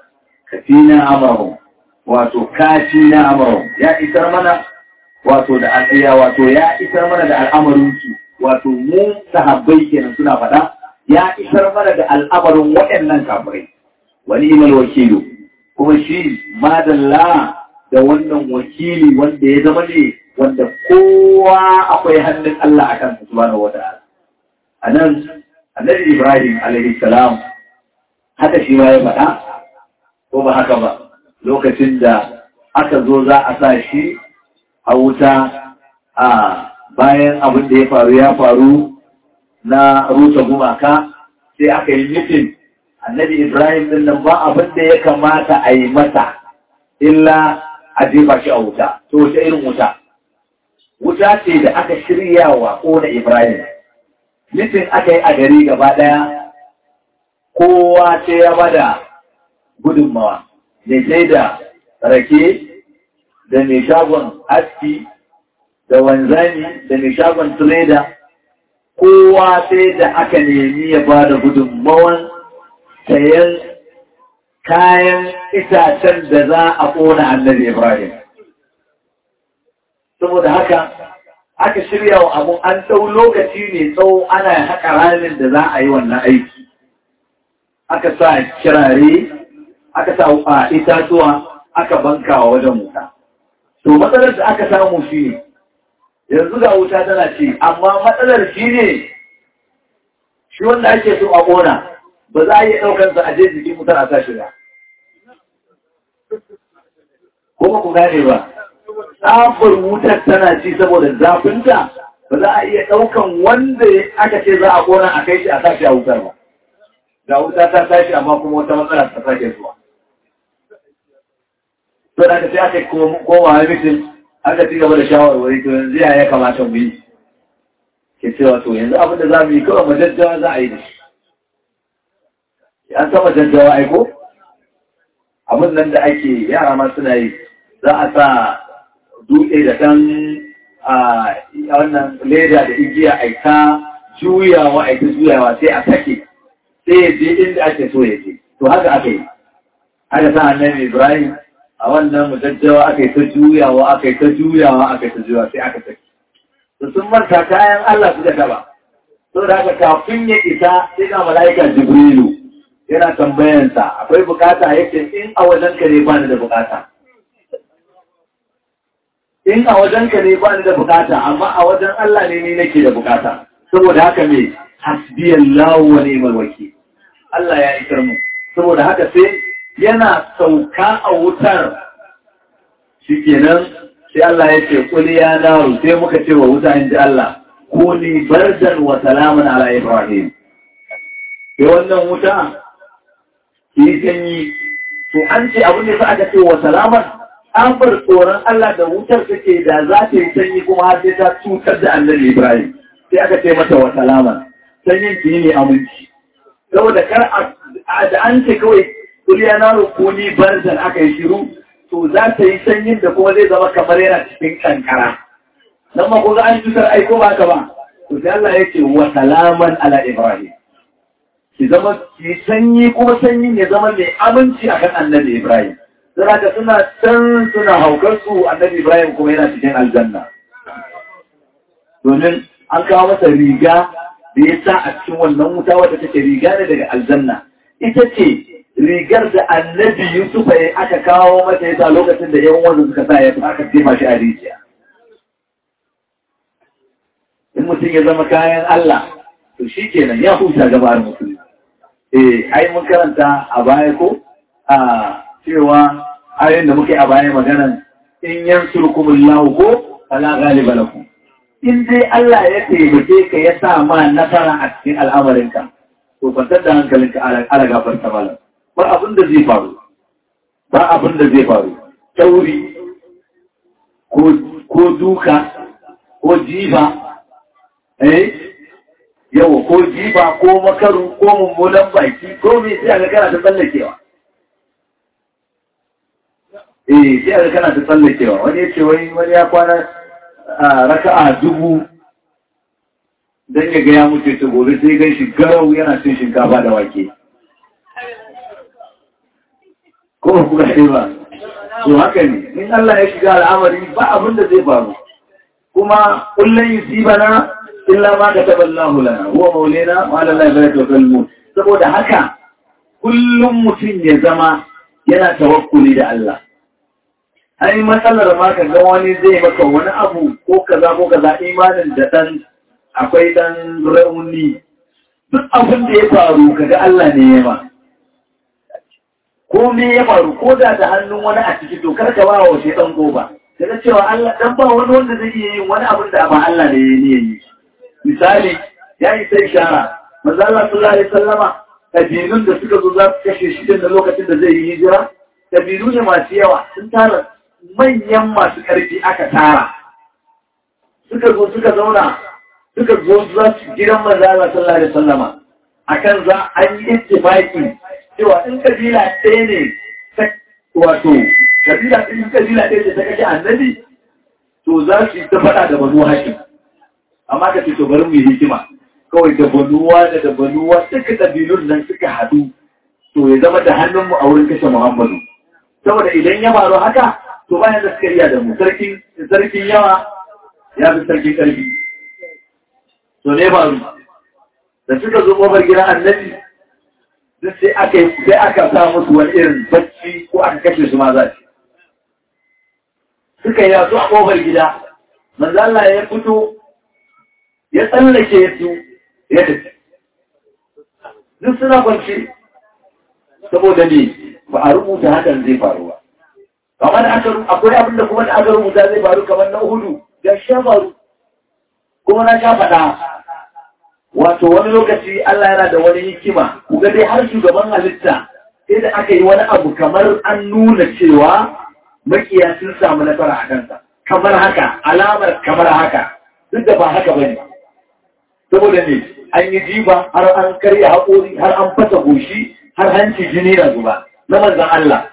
kafina amrahum wato kafina amrahum ya isar mana wato da al'ayya wato ya isar mana da al'amarin su wato mu sahabbai kenan suna faɗa ya isar mana da al'amarin waɗannan kafirai wani imal wakilu kuma shi madalla da wannan wakili wanda ya zama ne wanda kowa akwai hannun Allah a kan subhanahu wata'ala a nan annabi Ibrahim alaihi salam haka shi ma ya faɗa ko ba haka ba lokacin da aka zo za a sa shi a wuta a bayan abin da ya faru ya faru na rusa gumaka sai aka yi mitin annabi Ibrahim din nan ba abin da ya kamata a yi masa illa a jefa shi a wuta to wace irin wuta wuta ce da aka shirya wa ƙona Ibrahim mitin aka yi a gari gaba ɗaya kowa ce ya bada gudunmawa mai sai da rake da mai shagon aski da wanzani da mai shagon trader kowa sai da aka nemi ya ba da gudunmawan sayan kayan itacen da za a ƙona annabi Ibrahim. Saboda haka, aka shirya wa abu an ɗau lokaci ne tsawo ana haƙa ranar da za a yi wannan aiki. Aka sa kirare, aka sa a itatuwa, aka banka wa wajen wuta. To matsalar da aka samu shi ne, yanzu ga wuta tana ce, amma matsalar shi ne, shi wanda ake so a ƙona, ba za a yi ɗaukansa a je jikin mutar a sashi ba. Kuma ku gane ba, tsafar wutar tana ci saboda zafinta ba za a iya ɗaukan wanda aka ce za a ƙona a kai shi a sashi a wutar ba. Da wuta ta tashi amma kuma wata matsala ta sake zuwa. To da aka sai aka koma mitin aka ci gaba da shawarwari to yanzu ya ya kamata mu yi. Ke cewa to yanzu abin da za mu yi kawai majajjawa za a yi da shi. an sama jajjawa aiko abin nan da ake yara ma suna yi za a sa dutse da ɗan a wannan leda da igiya a ta juyawa a ta juyawa sai a sake sai ya je inda ake so ya je to haka aka yi aka sa annabi ibrahim a wannan mujajjawa aka yi ta juyawa aka yi ta juyawa aka yi ta juyawa sai aka sake to sun manta kayan Allah suka taba to da haka kafin ya isa sai ga mala'ika jibrilu yana tambayansa akwai bukata yake in a wajenka ne ba ni da bukata in a wajenka ne ba ni da bukata amma a wajen Allah ne ni nake da bukata saboda haka me hasbiyallahu wa ni'mal wakil Allah ya isar mu saboda haka sai yana sauka a wutar shikenan sai Allah ya ce kul ya naru sai muka ce wa wuta inji Allah kuni bardan wa salaman ala ibrahim sai wannan wuta yi sanyi to an ce abin da aka ce wa salaman an bar tsoron Allah da wutar take da za ta yi sanyi kuma har sai ta cutar da annabi Ibrahim sai aka ce mata wa salaman sanyin ki ne aminci saboda kar da an ce kawai kuliya na rukuni barzan aka yi shiru to za ta yi sanyin da kuma zai zama kamar yana cikin kankara nan ma ko ga an cutar aiko ba ka ba to sai Allah ya ce wa salaman ala Ibrahim ki zama ki sanyi kuma sanyin ya zama mai aminci akan annabi Ibrahim. Suna da suna can suna haukar su annabi Ibrahim kuma yana cikin aljanna. Domin an kawo masa riga da ya sa a cikin wannan wuta wadda take riga ne daga aljanna. Ita ce rigar da annabi Yusuf ya aka kawo mata ya sa lokacin da yan wanda suka sa ya aka jefa shi a rijiya. In mutum ya zama kayan Allah, to shi kenan ya huta gabar mutum. eh ai mun karanta a baya ko a cewa ayoyin da muke a baya maganan in yansurkumullahu ko fala ghaliba lakum in dai Allah ya taimake ka ya sa ma nasara a cikin al'amarinka to kwantar da hankalinka ala gafarta malam ba abin da zai faru ba abin da zai faru tauri ko duka ko jiba eh yawa ko jiba ko makaru ko mummunan baki ko mai sai aka kana ta tsallakewa eh sai aka kana ta tsallakewa wani ya ce wani ya kwana a raka'a dubu don ya ga ya mutu ta gobe sai gan shi garau yana cin shinkafa da wake ko ba ku gane ba to haka ne in Allah ya shiga al'amari ba abin da zai faru kuma kullun yusibana illa ma kataba Allahu lana huwa maulana wa ala Allah yatawakkalu saboda haka kullum mutum ya zama yana tawakkuli da Allah ai matsalar ma ka ga wani zai maka wani abu ko kaza ko kaza imanin da dan akwai dan rauni duk abin da ya faru kaga Allah ne ya ma ko me ya faru ko da da hannun wani a ciki to kar ka ba wa shedan goba kaga cewa Allah dan ba wani wanda zai iya yin wani abin da ba Allah ne ya yi misali ya yi sai shara manzo Allah sallallahu alaihi wasallama kabilun da suka zo za su kashe shi da lokacin da zai yi hijira kabilu ne masu yawa sun tara manyan masu ƙarfi aka tara suka zo suka zauna suka zo za su gidan manzo Allah sallallahu alaihi wasallama akan za an yi ittifaqi cewa in kabila ɗaya ne ta wato kabila ɗin kabila ɗaya ce ta kashe annabi to za su yi ta faɗa da banu hakim amma ka ce to bari mu yi hikima kawai da banuwa da da banuwa duka kabilun nan suka haɗu to ya zama da hannunmu a wurin kashe Muhammadu saboda idan ya faru haka to bayan da suka iya da mu sarkin yawa ya fi sarkin ƙarfi to ne faru da suka zo ƙofar gidan annabi duk sai aka sai aka sa musu wani irin bacci ko aka kashe su ma za su suka yi yaso a ƙofar gida manzo Allah ya fito ya tsallake su ya tafi duk suna kwanci saboda ne ba a rubuta hakan zai faru ba kamar aka akwai abin da kuma da aka rubuta zai faru kamar na hudu da sha faru kuma na sha faɗa wato wani lokaci Allah yana da wani hikima kuga dai har shugaban halitta sai da aka yi wani abu kamar an nuna cewa makiya sun samu nasara a kansa kamar haka alamar kamar haka duk da ba haka bane saboda ne an yi jiba har an karya haƙori har an fasa goshi har hanci jini na zuba na manzan Allah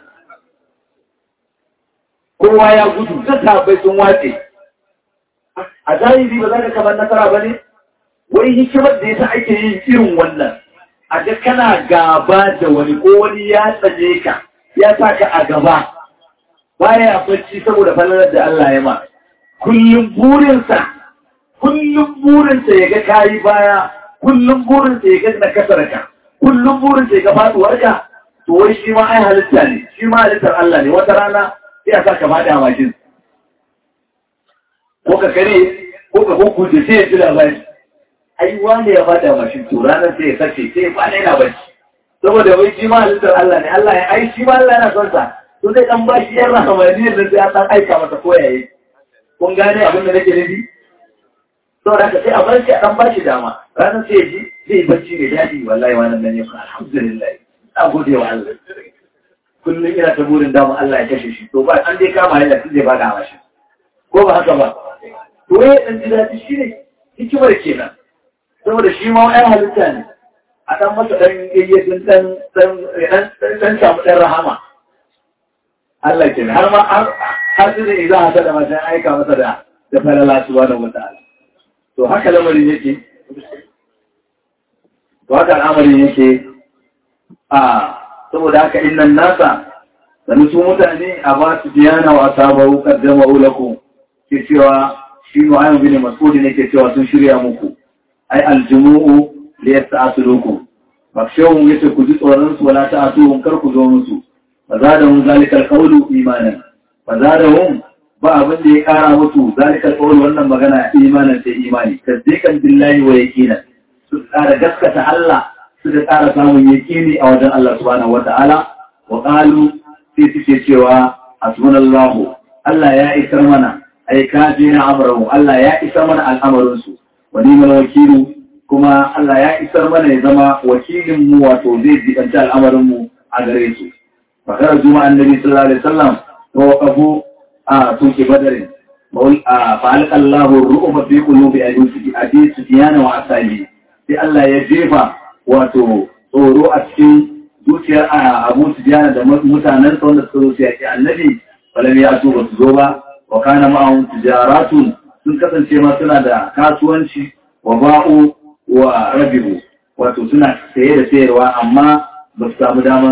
kowa ya gudu ta tabbai sun wace a zahiri ba za ka kamar nasara ba ne wai hikimar da yasa ake yin irin wannan a ga kana gaba da wani ko wani ya tsane ka ya sa ka a gaba baya bacci saboda falalar da Allah ya ma kullum burinsa kullum burinsa ya ga kayi baya kullum burinsa ya ga na kasarka kullum burinsa ya ga faduwarka to wai shi ma ai halitta ne shi ma halittar Allah ne wata rana sai a sa ka faɗi a mashin ko ka kare ko ka hukunce sai ya ji labari ai wani ya faɗi a mashin to ranar sai ya sace sai ya faɗi yana bacci saboda wai shi ma halittar Allah ne Allah ya ai shi ma Allah yana son sa to zai dan bashi yan rahamaniyar da sai an dan aika masa koyaye kun gane abin da nake nufi saboda haka sai a bar shi a dan bashi dama ranar sai ya ji zai bacci mai daɗi wallahi wannan nan ya fa alhamdulillah na gode wa Allah kullum ina ta burin dama Allah ya kashe shi to ba an dai kama yana tun zai bada mashi ko ba haka ba to ya dan ji daɗi shi ne hikimar kenan saboda shi ma wani halitta ne a dan masa dan yayyadin dan dan dan samu dan rahama Allah kenan har ma har sai da idan haka da mata aika masa da da falala subhanahu wataala to haka lamarin yake to haka al'amarin yake a saboda haka innan nasa sani su mutane a ba su biyana wa sabaru kaddama ulaku ke cewa shi nu'aym bin mas'ud ne ke cewa sun shirya muku ai aljumu'u li yasta'silukum fakshawun yace ku ji tsoron su wala ta'tuhum kar ku zo musu fazadahum zalikal qawlu imanan fazadahum ba abin da ya kara musu zalikal qawlu wannan magana imanan sai imani tasdiqan billahi wa yaqinan su kara gaskata Allah suka ƙara samun yakini a wajen Allah subhanahu wata'ala wa qalu sai suke cewa hasbunallahu Allah ya isar mana ai kafi na amrahu Allah ya isar mana al'amarin su wa ni'mal wakilu kuma Allah ya isar mana ya zama wakilin mu wato zai jibanta al'amarin mu a gare su fa kar juma annabi sallallahu alaihi wasallam wa waqafu a tuki badarin fa alqallahu ru'ufa fi qulubi abi sufyan wa asabi sai Allah ya jefa wato tsoro a cikin zuciyar abu su jana da mutanen wanda suka zo su yaƙi annabi falam ya so ba su zo ba wa kana ma'ahum tijaratun sun kasance ma suna da kasuwanci wa ba'u wa rabihu wato suna saye da sayarwa amma ba su samu daman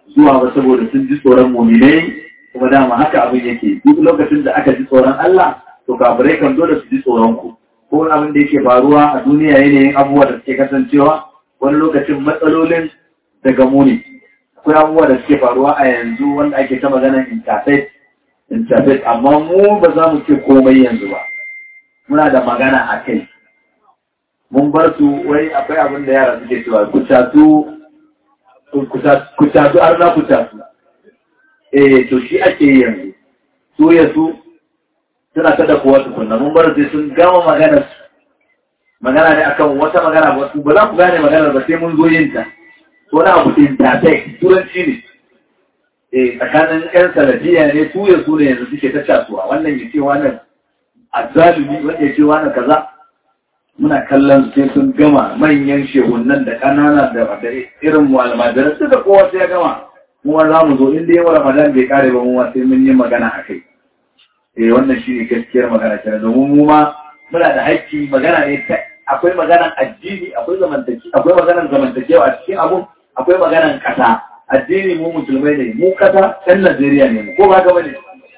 zuwa ba saboda sun ji tsoron muminai kuma dama haka abin yake duk lokacin da aka ji tsoron Allah to kafirai kan dole su ji tsoron ku ko abin da yake faruwa a duniya yanayin abubuwa da suke kasancewa wani lokacin matsalolin daga muni akwai abubuwa da suke faruwa a yanzu wanda ake ta maganar interfaith interfaith amma mu ba za mu ce komai yanzu ba muna da magana a kai mun bar su wai akwai abin da yara suke cewa ku catu ku catu har na ku catu eh to shi ake yi yanzu su ya su suna ta da kowa tukunna mun bar sai sun gama magana su magana ne akan wata magana ba su ba za ku gane magana ba sai mun zo yin ta to na abu intertext turanci ne eh tsakanin yan salafiya ne su ya su ne yanzu suke ta casuwa wannan ya ce wannan azzalumi wanda ya ce wannan kaza muna kallon sai sun gama manyan shehunan da ƙanana da irin mu almajiran su da kowa sai ya gama mu za mu zo inda yawan ramadan bai kare ba mu sai mun yi magana a kai eh wannan shi ne gaskiyar magana kenan domin mu ma muna da haƙƙi magana ne akwai maganan addini akwai zamantake akwai maganan zamantakewa a cikin abun akwai maganan kasa addini mu musulmai ne mu kasa ɗan Najeriya ne mu ko ba ka bane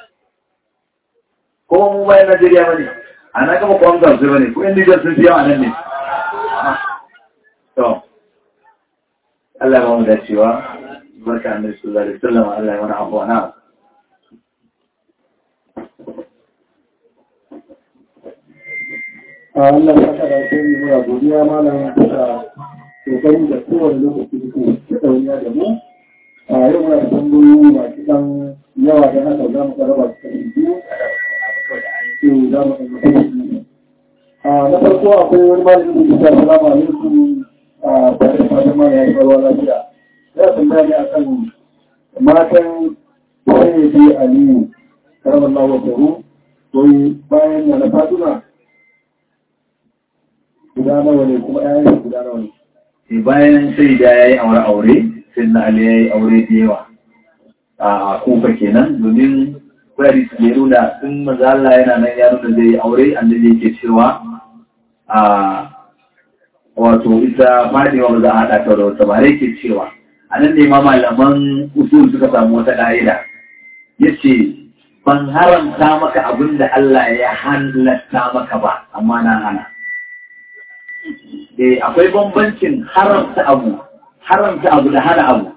ko mu bayan Najeriya bane a na gama kwan gamsu bane ko yan Nijar sun fi yawa nan ne to Allah ba mu dacewa barka annabi sallallahu alaihi wasallam Allah ya mana afuwa na a wannan kasa da sai mu muna godiya malam da kokari da kowane lokaci da ke ɗauniya da mu a yau muna da tambayoyi masu ɗan yawa da haka za mu raba su kan biyu to za mu ɗan yi a na farko akwai wani malamin da ke salamu alaikum a tare da fatan ma ya yi barwa lafiya ya tambaya ne akan matan sai bi aliyu karamar lawa faru wai bayan na na fatuna guda nawa ne kuma ƴaƴan guda nawa ne bayan sai da yayi aure aure sai na ali yayi aure da yawa a kufa kenan domin kwari su ya nuna in manzo Allah yana nan ya nuna zai aure annabi yake cewa a wato ita fadewa ba za a haɗa ta da wata ba yake cewa a nan ne ma malaman usul suka samu wata ƙa'ida yace ban haramta maka abin da Allah ya halatta maka ba amma na hana eh akwai bambancin haramta abu haramta abu da hana abu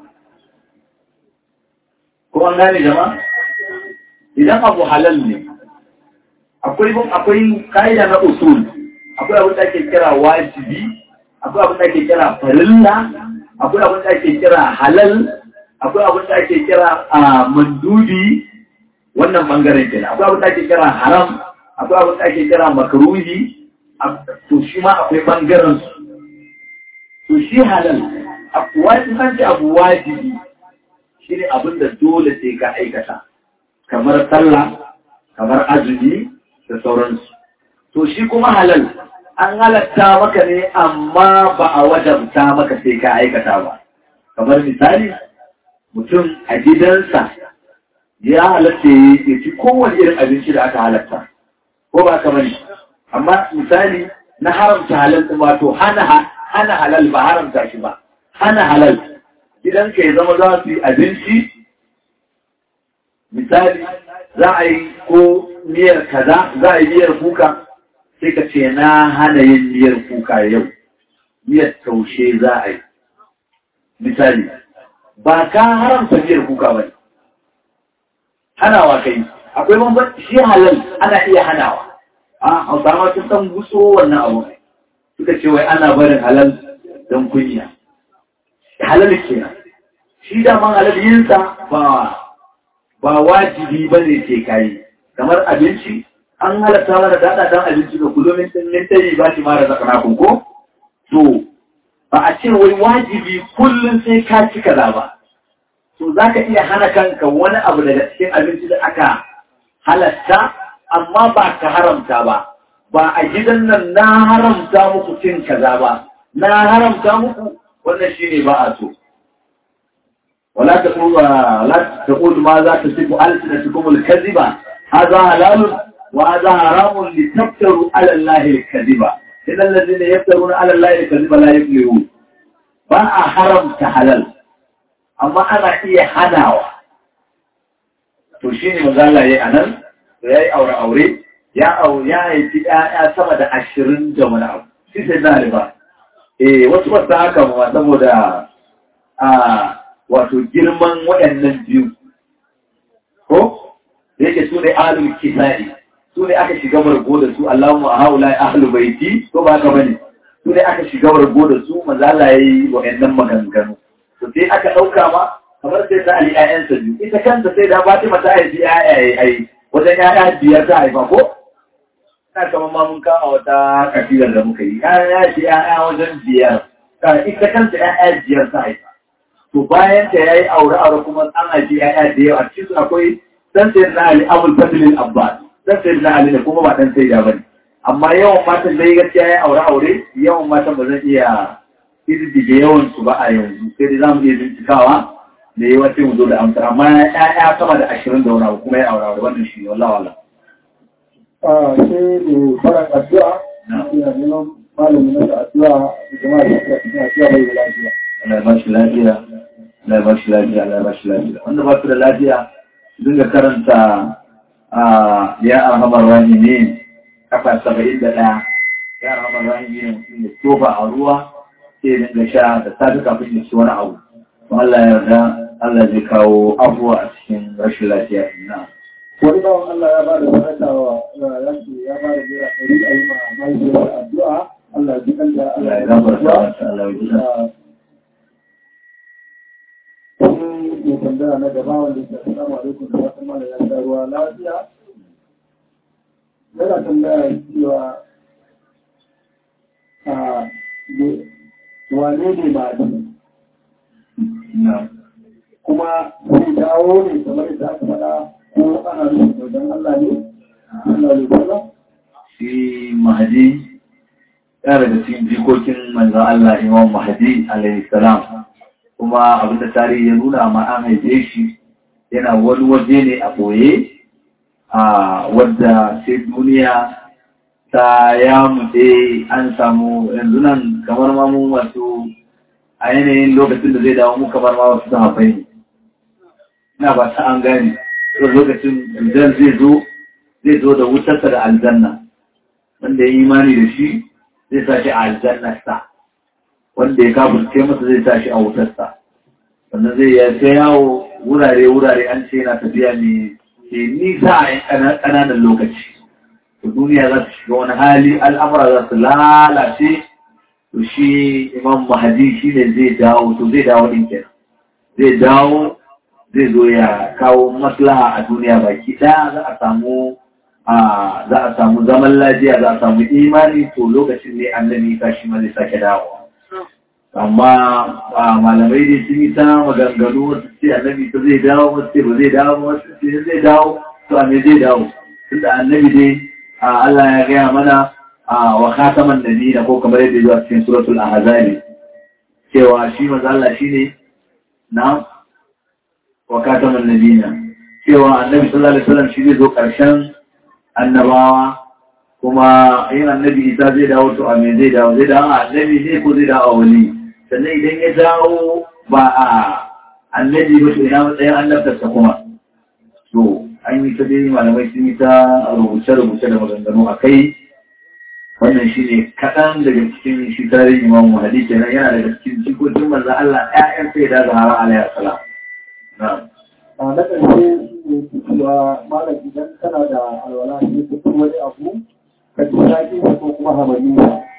ko an gane jama'a idan abu halal ne akwai akwai kaida na usul akwai abin da ake kira wajibi akwai abin da ake kira farilla akwai abin da ake kira halal akwai abin da ake kira mandudi wannan bangaren kenan akwai abin da ake kira haram akwai abin da ake kira makruhi to shi ma akwai ɓangaren su to shi halal wani kanci abu wajibi shi ne abin da dole sai ka aikata kamar sallah kamar azumi da sauransu to shi kuma halal an halatta maka ne amma ba a wajabta maka sai ka aikata ba kamar misali mutum a gidansa ya halatta ya ci kowane irin abinci da aka halatta ko ba kamar amma misali na haramta halal ɗin wato hana hana halal ba haramta shi ba hana halal idan ka ya zama za su yi abinci misali za a yi ko miyar kaza za a yi miyar kuka sai ka ce na hana yin miyar kuka yau miyar taushe za a yi misali ba ka haramta miyar kuka ba ne hanawa kai akwai bambanci shi halal ana iya hanawa a hausawa sun san guso wannan abu suka ce wai ana barin halal don kunya halal kenan shi daman halal yinsa ba ba wajibi ba ne ke kayi kamar abinci an halatta mana daɗa dan abinci da kullum min tayi ba shi mara zakana kun ko to ba a ce wai wajibi kullum sai ka ci kaza ba to za ka iya hana kanka wani abu daga cikin abinci da aka halatta amma ba ka haramta ba ba a gidan nan na haramta muku cin kaza ba na haramta muku wannan shine ba a so ولا تقول لا تقول ماذا تصف ألسنتكم الكذب هذا حلال وهذا حرام لتفتروا على الله الكذب إن الذين يفترون على الله الكذب لا يفلحون ba a haramta halal amma ana iya hanawa to shi ne mazala ya yi a nan da ya yi aure-aure ya ya haifi ‘ya'ya sama da ashirin da wani abu shi sai na riba eh wasu wasu haka ma saboda a wato girman waɗannan biyu ko da yake su ne ahlul kisa'i su ne aka shiga bargo da su Allahumma haula ahlu baiti ko ba ka bane su ne aka shiga bargo da su manzo Allah yayi waɗannan maganganu to sai aka dauka ma kamar sai da Ali ayyansa biyu ita kanta sai da Fatima ta haifi ayaye ai wajen yaya biyar ta haifa ko ina kamar ma mun kama wata kafilar da muka yi ya ce yaya wajen biyar ita kanta yaya biyar ta haifa to bayan ta yayi aure aure kuma an haifi yaya da yawa cikin su akwai dan sai na Ali Abul Fadl al-Abbas dan sai na Ali ne kuma ba dan sai da bane amma yawan matan dai gaskiya yayi aure aure yawan matan ba zan iya kididdige yawan su ba a yanzu sai dai zamu iya bincikawa da yawa sai mu zo da amsa amma ya'ya sama da ashirin da wani abu kuma ya aure aure wannan shi wallahi wallahi a sai da fara addu'a ina neman malami na da addu'a da jama'a da suka cikin addu'a bai da lafiya Allah ya bashi lafiya Allah ya bashi lafiya Allah ya bashi lafiya wanda ba su da lafiya su dinga karanta a ya arhamar rahimin kafa saba'in da ɗaya ya arhamar rahimin mutum ya tofa a ruwa sai ya dinga sha da safe kafin ya ci wani abu to Allah ya yarda Allah zai kawo abuwa a cikin rashin lafiya ina wani bawan Allah ya ba da sadaka wa ya ce ya ba da naira ɗari a yi ma mahaifiyar addu'a Allah ya ji kanta Allah ya gafarta masa Allah ya ji kanta Sai mai tambaya na gaba wanda ke assalamu alaikum da wasu mala ya sha ruwa lafiya. Yana tambaya cewa a wane ne ba na kuma zai dawo ne kamar yadda aka faɗa ko ana nufin wajen Allah ne? Allah ne kula? shi mahadi ya daga cikin jikokin manzan Allah imam mahadi alaihi salam kuma abinda tarihi ya nuna ma an haife shi yana wani waje ne a boye a wadda sai duniya ta ya mutse an samu yanzu nan kamar ma mu masu a yanayin lokacin da zai dawo mu kamar ma wasu sahabbai ne ina ba ta an gane to lokacin idan zai zo zai zo da wutarsa da aljanna wanda ya yi imani da shi zai sa shi a aljannarsa wanda ya kafurce masa zai sa shi a wutarsa sannan zai ya ta yawo wurare-wurare an ce yana tafiya mai ke nisa a yan ƙananan lokaci to duniya za su shiga wani hali al'amura za su lalace to shi imam mahadi shi ne zai dawo to zai dawo ɗin kenan zai dawo zai zo ya kawo maslaha a duniya baki ɗaya za a samu a za a samu zaman lafiya za a samu imani to lokacin ne annabi ka shi ma zai sake dawowa amma malamai dai sun yi ta maganganu wasu ce annabi ta zai dawo wasu ce ba zai dawo wasu ce zai dawo to a me zai dawo tunda annabi dai Allah ya gaya mana wa khataman nabiyina ko kamar yadda zuwa cikin suratul ahzab cewa shi manzo Allah shine na wa khataman nabiyina cewa annabi sallallahu alaihi wasallam shi zai zo karshen annabawa kuma yin annabi isa zai dawo to a me zai dawo zai dawo a annabi ne ko zai dawo a wani sannan idan ya dawo ba a annabi ba to ina matsayin annabtarsa kuma to an yi ta dai malamai sun yi ta rubuce-rubuce da maganganu a kai wannan shi ne kaɗan daga cikin shi tarihin imam mahadi kenan yana daga cikin jikokin manzan Allah ƴaƴan sai da zahara alayhi salam na'am a na ƙarshe ne cewa malam idan kana da alwala ne ka kuma wani abu ka ji daɗi ko kuma hamani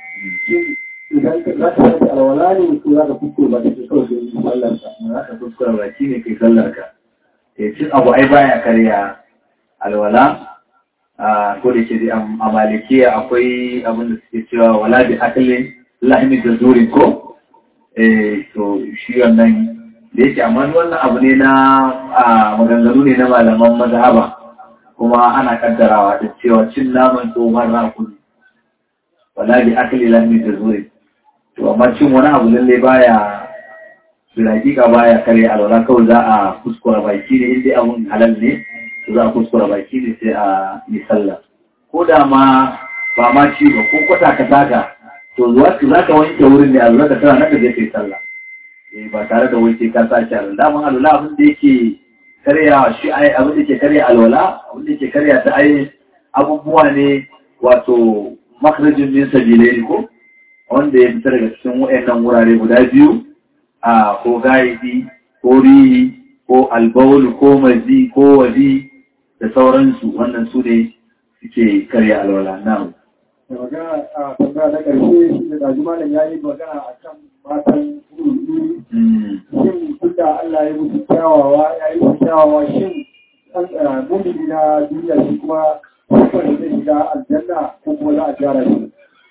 idan ka za ka yi alwala ne ko za ka kuskure ba da ke kawai da yi sallar ka za ka kuskura baki ne kai sallar ka ya cin abu ai baya karya alwala a ko da ke a malikiya akwai abin da suke cewa wala bi akalin lahimi da zuri ko eh to shi wannan da yake amma wannan abu ne na maganganu ne na malaman mazhaba kuma ana kaddarawa da cewa cin naman tsohon rakuni wala bi akali lahimi da zuri to amma cin wani abu lalle baya bilakika baya kare alwala kawai za a kuskura baki ne inda abun halal ne to za a kuskura baki ne sai a yi sallah ko da ma ba ma ci ba ko kwata ka saka to zuwa za ka wanke wurin ne a zuwa ka tana naka zai kai sallah eh ba tare da wai sai ka sa shi alwala mun alwala abin da yake karya shi ai abin da yake karya alwala abin da yake karya ta ai abubuwa ne wato makhrajin min sabilai ko wanda ya fita daga cikin wayannan wurare guda biyu a ko gaidi ko rihi ko albaul ko mazi ko wadi da sauransu wannan su ne suke karya alwala na da magana a tambaya na ƙarshe shi da ɗazu malam ya yi magana a kan matan gurguru shin duk da Allah ya musu kyawawa ya yi musu kyawawa shin ɗan mumini na duniya shi kuma sufar da zai shiga aljanna ko kuma za a gyara shi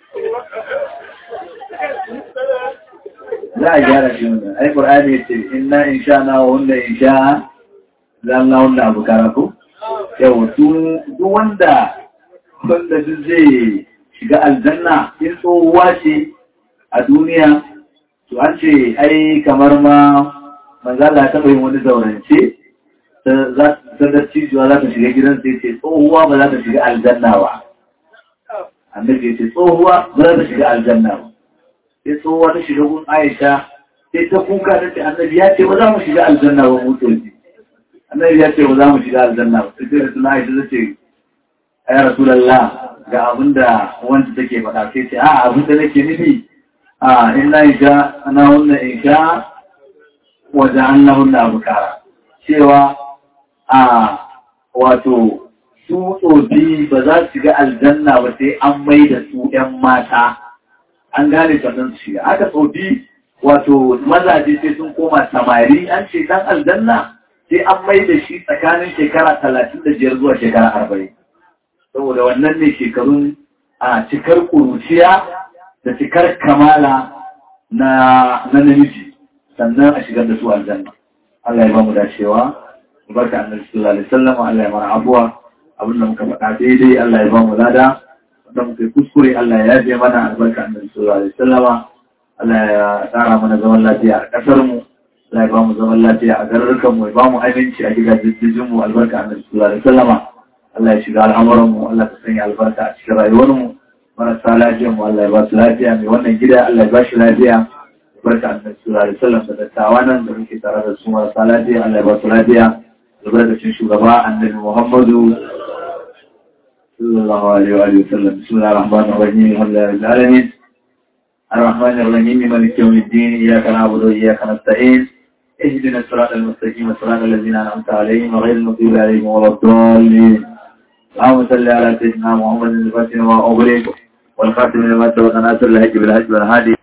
za a gyara shi wannan ai qur'ani yace inna insha na wa wanda insha zan na wanda abu karako yau duk wanda wanda duk zai shiga aljanna in tsohuwa ce a duniya to an ce ai kamar ma manzala ta yin wani zaurance ta dattijuwa za ta shiga gidan sai ce tsohuwa ba za ta shiga aljanna ba annabi ya ce tsohuwa ba za ta shiga aljanna ba sai tsohuwa ta shiga gun aisha sai ta kuka ta ce annabi ya ce ba za mu shiga aljanna ba mutoci annabi ya ce ba za mu shiga aljanna ba sai da suna aisha ta ce ya rasulallah ga abin da wanda take faɗa sai ce a abin da nake nufi a in na isha ana hunna isha wajen an na hunna abu kara cewa a wato su tsofi ba za su shiga aljanna ba sai an mai da su ‘yan mata an gane sannan su shiga aka tsofi wato mazaje sai sun koma samari an ce dan aljanna sai an mai da shi tsakanin shekara talatin da biyar zuwa shekara arba'in saboda wannan ne shekarun a cikar ƙuruciya da cikar kamala na namiji sannan a shigar da su aljanna Allah ya ba mu dacewa barka annabi sallallahu alaihi wasallam Allah ya mana abuwa abin da muka faɗa daidai Allah ya ba mu lada wanda muka kuskure Allah ya yaje mana albarka annabi sallallahu alaihi wasallam Allah ya tsara mana zaman lafiya a ƙasar mu Allah ya ba mu zaman lafiya a garurukan mu ya ba mu aminci a gidajen mu albarka annabi sallallahu alaihi wasallam Allah ya shiga al'amuran mu Allah ya sanya albarka a cikin rayuwar mu marasa lafiyar mu Allah ya ba su lafiya mai wannan gida Allah ya ba shi lafiya barka annabi sallallahu alaihi wasallam da dattawa nan da muke tare da su marasa lafiya Allah ya ba su lafiya albarkacin shugaba annabi Muhammadu sallallahu alaihi wa sallam bismillahir rahmanir rahim alhamdulillahi rabbil alamin الرحمن الرحيم مالك يوم الدين إياك نعبد وإياك نستعين اهدنا الصراط المستقيم صراط الذين أنعمت عليهم غير المغضوب عليهم ولا الضالين اللهم صل على سيدنا محمد الفاتح وما أغلق والخاتم لما سبق ناصر الهج بالهج والهادي